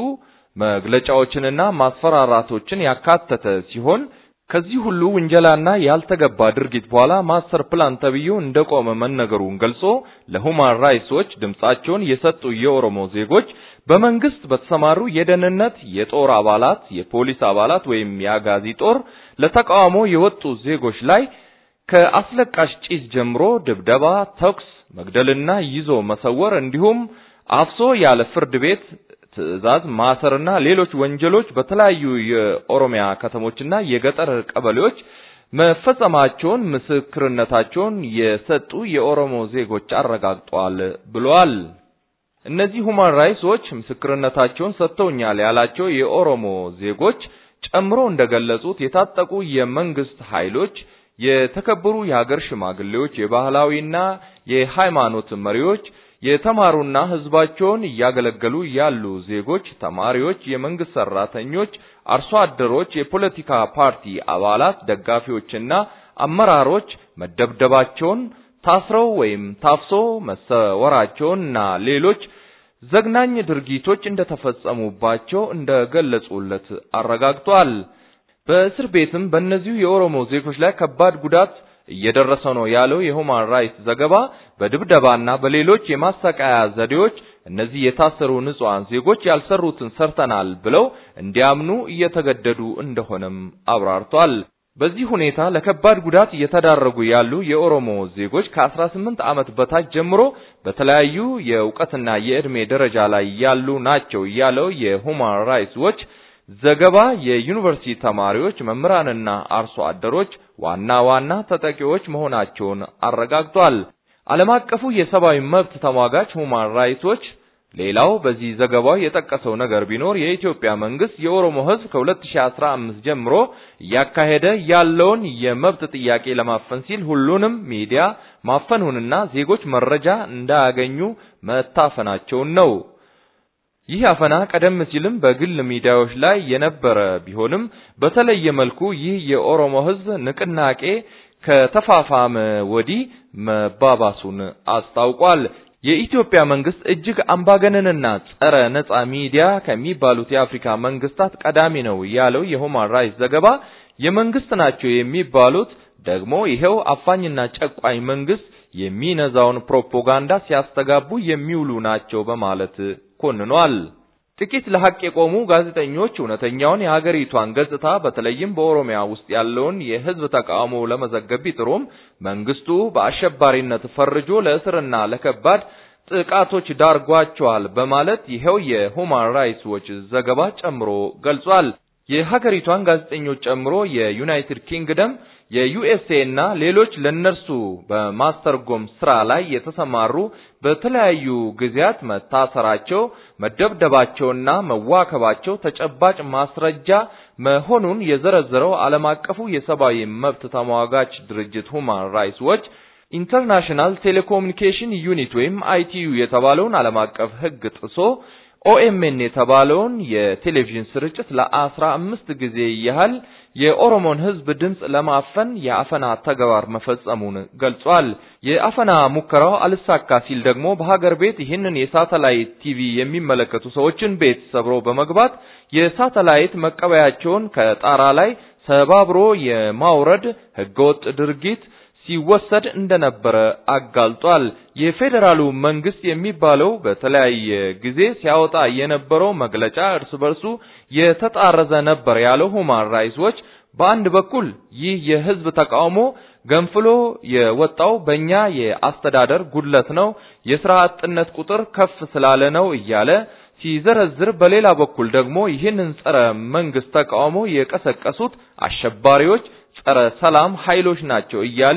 መግለጫዎችንና ማስፈራራቶችን ያካተተ ሲሆን ከዚህ ሁሉ ውንጀላና ያልተገባ ድርጊት በኋላ ማስተር ፕላን ተብዬው እንደቆመ መነገሩን ገልጾ ለሁማን ራይትስ ዎች ድምጻቸውን የሰጡ የኦሮሞ ዜጎች በመንግስት በተሰማሩ የደህንነት የጦር አባላት፣ የፖሊስ አባላት ወይም የአጋዚ ጦር ለተቃውሞ የወጡ ዜጎች ላይ ከአስለቃሽ ጭስ ጀምሮ ድብደባ፣ ተኩስ፣ መግደልና ይዞ መሰወር እንዲሁም አፍሶ ያለ ፍርድ ቤት ትዕዛዝ ማሰርና ሌሎች ወንጀሎች በተለያዩ የኦሮሚያ ከተሞችና የገጠር ቀበሌዎች መፈጸማቸውን ምስክርነታቸውን የሰጡ የኦሮሞ ዜጎች አረጋግጠዋል ብለዋል። እነዚህ ሁማን ራይትስ ዎች ምስክርነታቸውን ሰጥተውኛል ያላቸው የኦሮሞ ዜጎች ጨምሮ እንደገለጹት የታጠቁ የመንግስት ኃይሎች፣ የተከበሩ የሀገር ሽማግሌዎች፣ የባህላዊና የሃይማኖት መሪዎች የተማሩና ህዝባቸውን እያገለገሉ ያሉ ዜጎች፣ ተማሪዎች፣ የመንግስት ሰራተኞች፣ አርሶ አደሮች፣ የፖለቲካ ፓርቲ አባላት፣ ደጋፊዎችና አመራሮች መደብደባቸውን፣ ታስረው ወይም ታፍሶ መሰወራቸውንና ሌሎች ዘግናኝ ድርጊቶች እንደተፈጸሙባቸው እንደገለጹለት አረጋግጧል። በእስር ቤትም በእነዚሁ የኦሮሞ ዜጎች ላይ ከባድ ጉዳት እየደረሰ ነው ያለው የሁማን ራይትስ ዘገባ በድብደባና በሌሎች የማሰቃያ ዘዴዎች እነዚህ የታሰሩ ንጹሃን ዜጎች ያልሰሩትን ሰርተናል ብለው እንዲያምኑ እየተገደዱ እንደሆነም አብራርቷል። በዚህ ሁኔታ ለከባድ ጉዳት እየተዳረጉ ያሉ የኦሮሞ ዜጎች ከ18 ዓመት በታች ጀምሮ በተለያዩ የእውቀትና የዕድሜ ደረጃ ላይ ያሉ ናቸው ያለው የሁማን ራይትስ ዎች ዘገባ የዩኒቨርሲቲ ተማሪዎች፣ መምህራንና አርሶ አደሮች ዋና ዋና ተጠቂዎች መሆናቸውን አረጋግጧል። ዓለም አቀፉ የሰብአዊ መብት ተሟጋች ሁማን ራይትስ ዎች ሌላው በዚህ ዘገባው የጠቀሰው ነገር ቢኖር የኢትዮጵያ መንግስት የኦሮሞ ሕዝብ ከ2015 ጀምሮ እያካሄደ ያለውን የመብት ጥያቄ ለማፈን ሲል ሁሉንም ሚዲያ ማፈኑንና ዜጎች መረጃ እንዳያገኙ መታፈናቸውን ነው። ይህ አፈና ቀደም ሲልም በግል ሚዲያዎች ላይ የነበረ ቢሆንም በተለየ መልኩ ይህ የኦሮሞ ሕዝብ ንቅናቄ ከተፋፋመ ወዲህ መባባሱን አስታውቋል። የኢትዮጵያ መንግስት እጅግ አምባገነንና ጸረ ነጻ ሚዲያ ከሚባሉት የአፍሪካ መንግስታት ቀዳሚ ነው ያለው የሁማን ራይትስ ዘገባ የመንግስት ናቸው የሚባሉት ደግሞ ይሄው አፋኝና ጨቋኝ መንግስት የሚነዛውን ፕሮፓጋንዳ ሲያስተጋቡ የሚውሉ ናቸው በማለት ኮንኗል። ጥቂት ለሐቅ የቆሙ ጋዜጠኞች እውነተኛውን የሀገሪቷን ገጽታ በተለይም በኦሮሚያ ውስጥ ያለውን የህዝብ ተቃውሞ ለመዘገብ ቢጥሩም መንግስቱ በአሸባሪነት ፈርጆ ለእስርና ለከባድ ጥቃቶች ዳርጓቸዋል በማለት ይኸው የሁማን ራይትስ ዎች ዘገባ ጨምሮ ገልጿል። የሀገሪቷን ጋዜጠኞች ጨምሮ የዩናይትድ ኪንግደም፣ የዩኤስኤ እና ሌሎች ለነርሱ በማስተርጎም ስራ ላይ የተሰማሩ በተለያዩ ጊዜያት መታሰራቸው፣ መደብደባቸውና መዋከባቸው ተጨባጭ ማስረጃ መሆኑን የዘረዘረው ዓለም አቀፉ የሰብአዊ መብት ተሟጋች ድርጅት ሁማን ራይትስ ዎች ኢንተርናሽናል ቴሌኮሙኒኬሽን ዩኒት ወይም አይቲዩ የተባለውን ዓለም አቀፍ ሕግ ጥሶ ኦኤምኤን የተባለውን የቴሌቪዥን ስርጭት ለአስራ አምስት ጊዜ ያህል የኦሮሞን ሕዝብ ድምፅ ለማፈን የአፈና ተግባር መፈጸሙን ገልጿል። የአፈና ሙከራው አልሳካ ሲል ደግሞ በሀገር ቤት ይህንን የሳተላይት ቲቪ የሚመለከቱ ሰዎችን ቤት ሰብሮ በመግባት የሳተላይት መቀበያቸውን ከጣራ ላይ ሰባብሮ የማውረድ ህገወጥ ድርጊት ሲወሰድ እንደነበረ አጋልጧል። የፌዴራሉ መንግስት የሚባለው በተለያየ ጊዜ ሲያወጣ የነበረው መግለጫ እርስ በርሱ የተጣረዘ ነበር ያለው ሁማን ራይትስ ዎች በአንድ በኩል ይህ የህዝብ ተቃውሞ ገንፍሎ የወጣው በእኛ የአስተዳደር ጉድለት ነው፣ የስራ አጥነት ቁጥር ከፍ ስላለ ነው እያለ ሲዘረዝር፣ በሌላ በኩል ደግሞ ይህንን ጸረ መንግስት ተቃውሞ የቀሰቀሱት አሸባሪዎች ጸረ ሰላም ኃይሎች ናቸው እያለ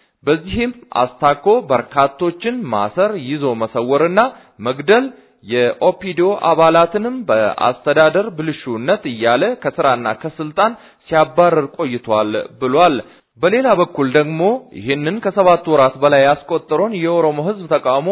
በዚህም አስታኮ በርካቶችን ማሰር፣ ይዞ መሰወርና መግደል የኦፒዲዮ አባላትንም በአስተዳደር ብልሹነት እያለ ከስራና ከስልጣን ሲያባረር ቆይቷል ብሏል። በሌላ በኩል ደግሞ ይህንን ከሰባት ወራት በላይ ያስቆጠረውን የኦሮሞ ህዝብ ተቃውሞ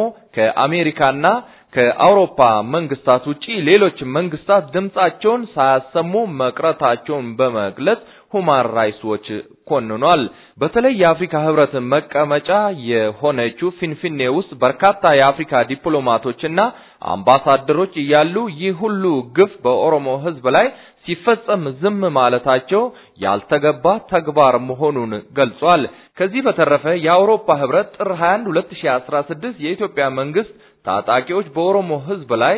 ከአሜሪካና ከአውሮፓ መንግስታት ውጪ ሌሎች መንግስታት ድምጻቸውን ሳያሰሙ መቅረታቸውን በመግለጽ ሁማን ራይትስ ዎች ኮንኗል። በተለይ የአፍሪካ ህብረት መቀመጫ የሆነችው ፊንፊኔ ውስጥ በርካታ የአፍሪካ ዲፕሎማቶችና አምባሳደሮች እያሉ ይህ ሁሉ ግፍ በኦሮሞ ህዝብ ላይ ሲፈጸም ዝም ማለታቸው ያልተገባ ተግባር መሆኑን ገልጿል። ከዚህ በተረፈ የአውሮፓ ህብረት ጥር 21 2016 የኢትዮጵያ መንግስት ታጣቂዎች በኦሮሞ ህዝብ ላይ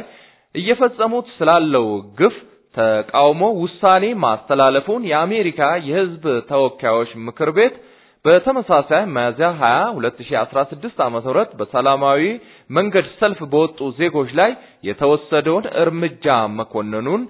እየፈጸሙት ስላለው ግፍ ተቃውሞ ውሳኔ ማስተላለፉን የአሜሪካ የህዝብ ተወካዮች ምክር ቤት በተመሳሳይ ሚያዝያ 20 2016 ዓመተ ምህረት በሰላማዊ መንገድ ሰልፍ በወጡ ዜጎች ላይ የተወሰደውን እርምጃ መኮንኑን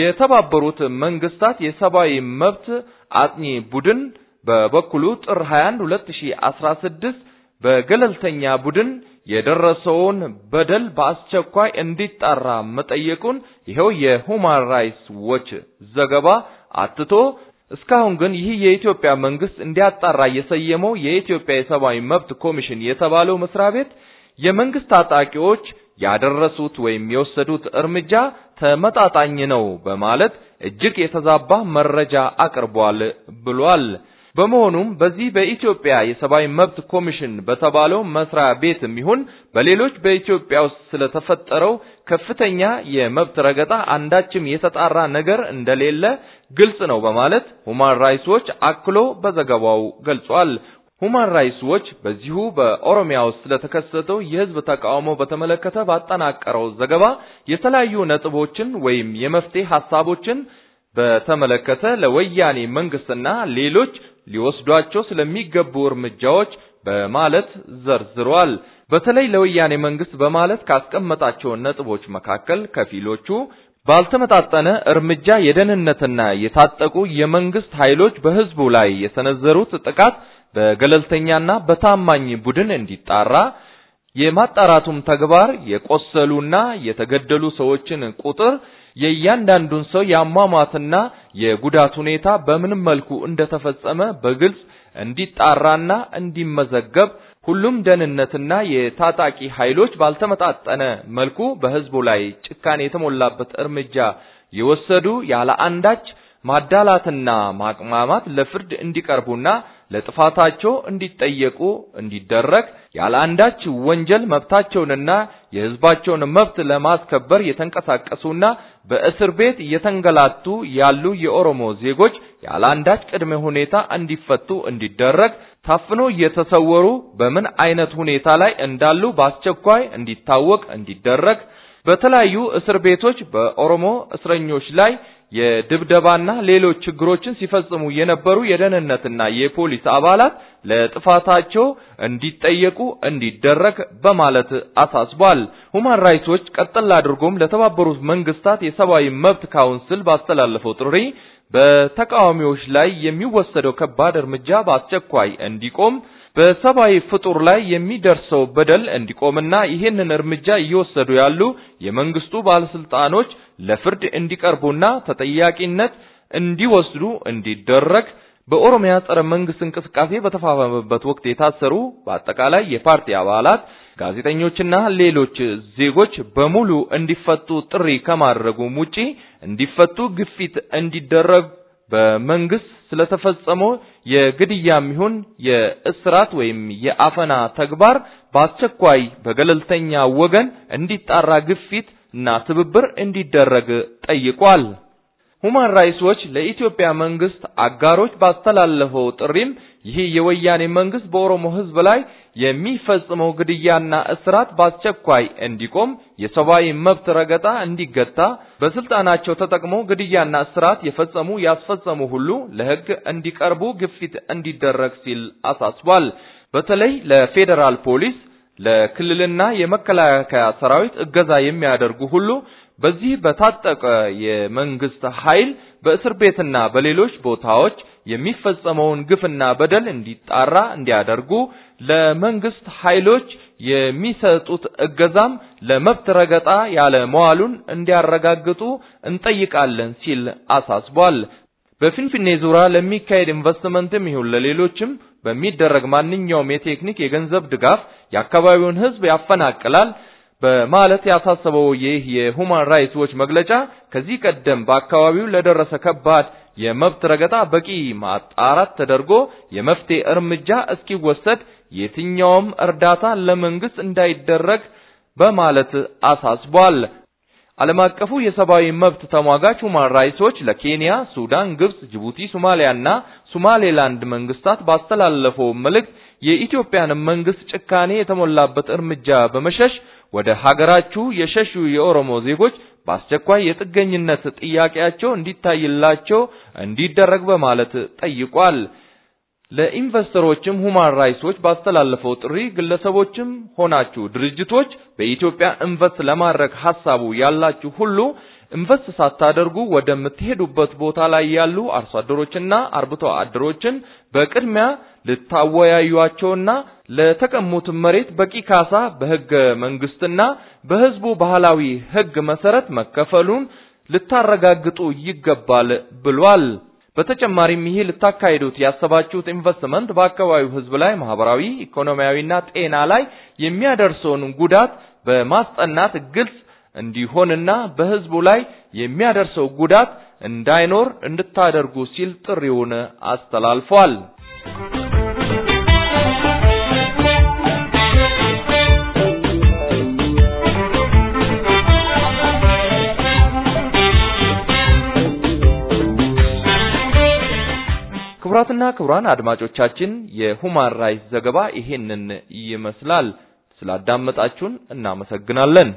የተባበሩት መንግስታት የሰብአዊ መብት አጥኚ ቡድን በበኩሉ ጥር 21 2016 በገለልተኛ ቡድን የደረሰውን በደል በአስቸኳይ እንዲጣራ መጠየቁን ይኸው የሁማን ራይትስ ዎች ዘገባ አትቶ እስካሁን ግን ይህ የኢትዮጵያ መንግስት እንዲያጣራ የሰየመው የኢትዮጵያ የሰብአዊ መብት ኮሚሽን የተባለው መስሪያ ቤት የመንግስት ታጣቂዎች ያደረሱት ወይም የወሰዱት እርምጃ ተመጣጣኝ ነው በማለት እጅግ የተዛባ መረጃ አቅርቧል ብሏል። በመሆኑም በዚህ በኢትዮጵያ የሰብአዊ መብት ኮሚሽን በተባለው መስሪያ ቤትም ይሁን በሌሎች በኢትዮጵያ ውስጥ ስለተፈጠረው ከፍተኛ የመብት ረገጣ አንዳችም የተጣራ ነገር እንደሌለ ግልጽ ነው በማለት ሁማን ራይትስ ዎች አክሎ በዘገባው ገልጿል። ሁማን ራይትስ ዎች በዚሁ በኦሮሚያ ውስጥ ስለተከሰተው የህዝብ ተቃውሞ በተመለከተ ባጠናቀረው ዘገባ የተለያዩ ነጥቦችን ወይም የመፍትሄ ሐሳቦችን በተመለከተ ለወያኔ መንግስትና ሌሎች ሊወስዷቸው ስለሚገቡ እርምጃዎች በማለት ዘርዝሯል። በተለይ ለወያኔ መንግስት በማለት ካስቀመጣቸው ነጥቦች መካከል ከፊሎቹ ባልተመጣጠነ እርምጃ የደህንነትና የታጠቁ የመንግስት ኃይሎች በህዝቡ ላይ የሰነዘሩት ጥቃት በገለልተኛና በታማኝ ቡድን እንዲጣራ የማጣራቱም ተግባር የቆሰሉና የተገደሉ ሰዎችን ቁጥር የእያንዳንዱን ሰው የአሟሟትና የጉዳት ሁኔታ በምን መልኩ እንደተፈጸመ በግልጽ እንዲጣራና እንዲመዘገብ ሁሉም ደህንነትና የታጣቂ ኃይሎች ባልተመጣጠነ መልኩ በህዝቡ ላይ ጭካኔ የተሞላበት እርምጃ የወሰዱ ያለ አንዳች ማዳላትና ማቅማማት ለፍርድ እንዲቀርቡና ለጥፋታቸው እንዲጠየቁ እንዲደረግ ያለ አንዳች ወንጀል መብታቸውንና የህዝባቸውን መብት ለማስከበር የተንቀሳቀሱና በእስር ቤት እየተንገላቱ ያሉ የኦሮሞ ዜጎች ያለ አንዳች ቅድመ ሁኔታ እንዲፈቱ እንዲደረግ ታፍኖ እየተሰወሩ በምን አይነት ሁኔታ ላይ እንዳሉ በአስቸኳይ እንዲታወቅ እንዲደረግ በተለያዩ እስር ቤቶች በኦሮሞ እስረኞች ላይ የድብደባና ሌሎች ችግሮችን ሲፈጽሙ የነበሩ የደህንነትና የፖሊስ አባላት ለጥፋታቸው እንዲጠየቁ እንዲደረግ በማለት አሳስቧል። ሁማን ራይትስ ዎች ቀጥል አድርጎም ለተባበሩት መንግስታት የሰብአዊ መብት ካውንስል ባስተላለፈው ጥሪ በተቃዋሚዎች ላይ የሚወሰደው ከባድ እርምጃ በአስቸኳይ እንዲቆም በሰብአዊ ፍጡር ላይ የሚደርሰው በደል እንዲቆምና ይህንን እርምጃ እየወሰዱ ያሉ የመንግስቱ ባለስልጣኖች ለፍርድ እንዲቀርቡና ተጠያቂነት እንዲወስዱ እንዲደረግ በኦሮሚያ ጸረ መንግስት እንቅስቃሴ በተፋፋመበት ወቅት የታሰሩ በአጠቃላይ የፓርቲ አባላት፣ ጋዜጠኞችና ሌሎች ዜጎች በሙሉ እንዲፈቱ ጥሪ ከማድረጉም ውጪ እንዲፈቱ ግፊት እንዲደረግ በመንግስት ስለተፈጸመው የግድያም ይሁን የእስራት ወይም የአፈና ተግባር በአስቸኳይ በገለልተኛ ወገን እንዲጣራ ግፊት እና ትብብር እንዲደረግ ጠይቋል። ሁማን ራይትስ ዎች ለኢትዮጵያ መንግስት አጋሮች ባስተላለፈው ጥሪም ይህ የወያኔ መንግስት በኦሮሞ ህዝብ ላይ የሚፈጽመው ግድያና እስራት በአስቸኳይ እንዲቆም፣ የሰብአዊ መብት ረገጣ እንዲገታ፣ በስልጣናቸው ተጠቅሞ ግድያና እስራት የፈጸሙ ያስፈጸሙ ሁሉ ለህግ እንዲቀርቡ ግፊት እንዲደረግ ሲል አሳስቧል። በተለይ ለፌዴራል ፖሊስ፣ ለክልልና የመከላከያ ሰራዊት እገዛ የሚያደርጉ ሁሉ በዚህ በታጠቀ የመንግስት ኃይል በእስር ቤትና በሌሎች ቦታዎች የሚፈጸመውን ግፍና በደል እንዲጣራ እንዲያደርጉ ለመንግስት ኃይሎች የሚሰጡት እገዛም ለመብት ረገጣ ያለ መዋሉን እንዲያረጋግጡ እንጠይቃለን ሲል አሳስቧል። በፊንፊኔ ዙሪያ ለሚካሄድ ኢንቨስትመንትም ይሁን ለሌሎችም በሚደረግ ማንኛውም የቴክኒክ የገንዘብ ድጋፍ የአካባቢውን ህዝብ ያፈናቅላል በማለት ያሳሰበው ይህ የሁማን ራይትስ ዎች መግለጫ ከዚህ ቀደም በአካባቢው ለደረሰ ከባድ የመብት ረገጣ በቂ ማጣራት ተደርጎ የመፍትሄ እርምጃ እስኪወሰድ የትኛውም እርዳታ ለመንግስት እንዳይደረግ በማለት አሳስቧል። ዓለም አቀፉ የሰብአዊ መብት ተሟጋች ሁማን ራይትስ ዎች ለኬንያ፣ ሱዳን፣ ግብጽ፣ ጅቡቲ፣ ሶማሊያና ሶማሌላንድ መንግስታት ባስተላለፈው መልእክት የኢትዮጵያን መንግስት ጭካኔ የተሞላበት እርምጃ በመሸሽ ወደ ሀገራችሁ የሸሹ የኦሮሞ ዜጎች በአስቸኳይ የጥገኝነት ጥያቄያቸው እንዲታይላቸው እንዲደረግ በማለት ጠይቋል። ለኢንቨስተሮችም ሁማን ራይትስ ዎች ባስተላለፈው ጥሪ ግለሰቦችም ሆናችሁ ድርጅቶች በኢትዮጵያ ኢንቨስት ለማድረግ ሐሳቡ ያላችሁ ሁሉ ኢንቨስት ሳታደርጉ ወደምትሄዱበት ቦታ ላይ ያሉ አርሶ አደሮችና አርብቶ አደሮችን በቅድሚያ ልታወያዩአቸውና ለተቀሙት መሬት በቂ ካሳ በህገ መንግስትና በህዝቡ ባህላዊ ህግ መሰረት መከፈሉን ልታረጋግጡ ይገባል ብሏል። በተጨማሪም ይህ ልታካሂዱት ያሰባችሁት ኢንቨስትመንት በአካባቢው ህዝብ ላይ ማህበራዊ፣ ኢኮኖሚያዊና ጤና ላይ የሚያደርሰውን ጉዳት በማስጠናት ግልጽ እንዲሆንና በህዝቡ ላይ የሚያደርሰው ጉዳት እንዳይኖር እንድታደርጉ ሲል ጥሪውን አስተላልፏል። ክቡራትና ክቡራን አድማጮቻችን የሁማን ራይትስ ዘገባ ይሄንን ይመስላል። ስላዳመጣችሁን እናመሰግናለን።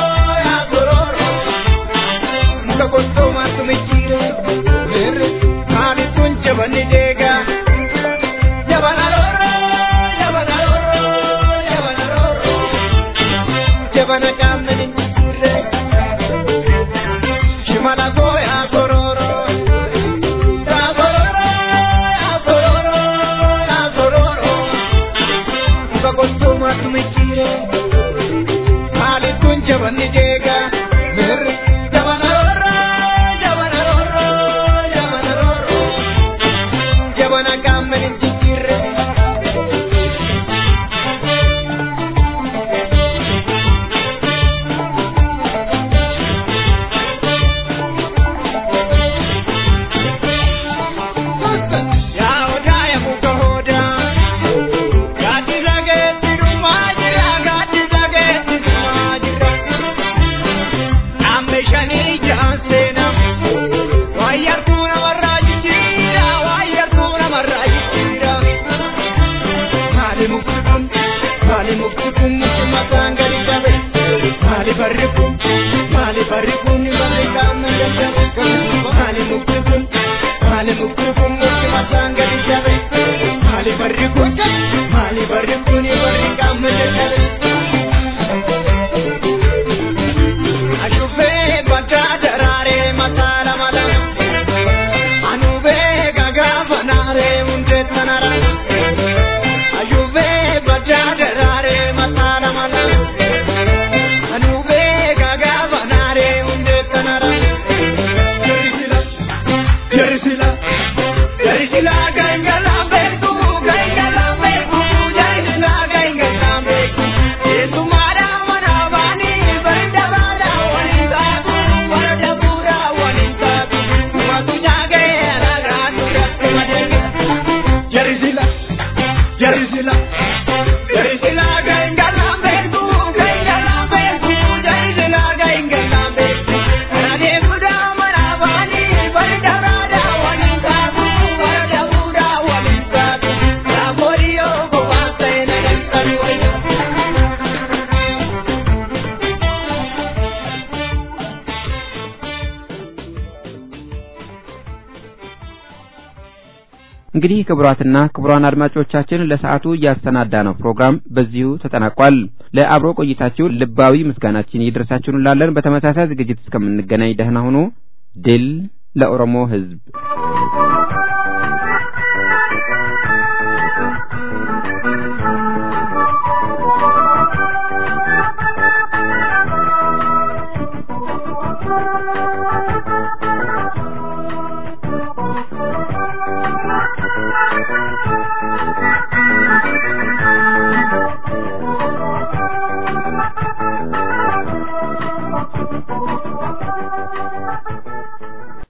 Mirri, kun muki mataan gadi dhabe maali barri kun maali barri kun barri qaama dadhabe maali mukti kun maali mukti kun muki mataan gadi dhabe maali barri kun maali barri kun barri qaama dadhabe. Ashufee badaa daraaree mataa lama lama. Anubee gagaa fanaaree hundee tanara. Ayubee badaa daraaree mataa lama lama. Anubee gagaa fanaaree hundee tanara. Jarisila, jarisila, jarisila gangala beeku, gangala beeku, jarisila gangala beeku. Eesumaadha mana baanii barda baadha waliin taatu, barda bu'uura waliin taatu. Matu nyaagee alagaa duratti madeega. Jarisila, jarisila, jarisila gangala beeku, gangala beeku, jarisila gangala beeku. Kanadee budaa mana baanii barda baadha waliin taatu, barda bu'uura waliin taatu. Yaabooyyoo kophaa ta'e na galchanii wayya. እንግዲህ ክቡራትና ክቡራን አድማጮቻችን ለሰዓቱ ያሰናዳነው ፕሮግራም በዚሁ ተጠናቋል። ለአብሮ ቆይታችሁ ልባዊ ምስጋናችን ይድረሳችሁ እንላለን። በተመሳሳይ ዝግጅት እስከምንገናኝ ደህና ሁኑ። ድል ለኦሮሞ ሕዝብ!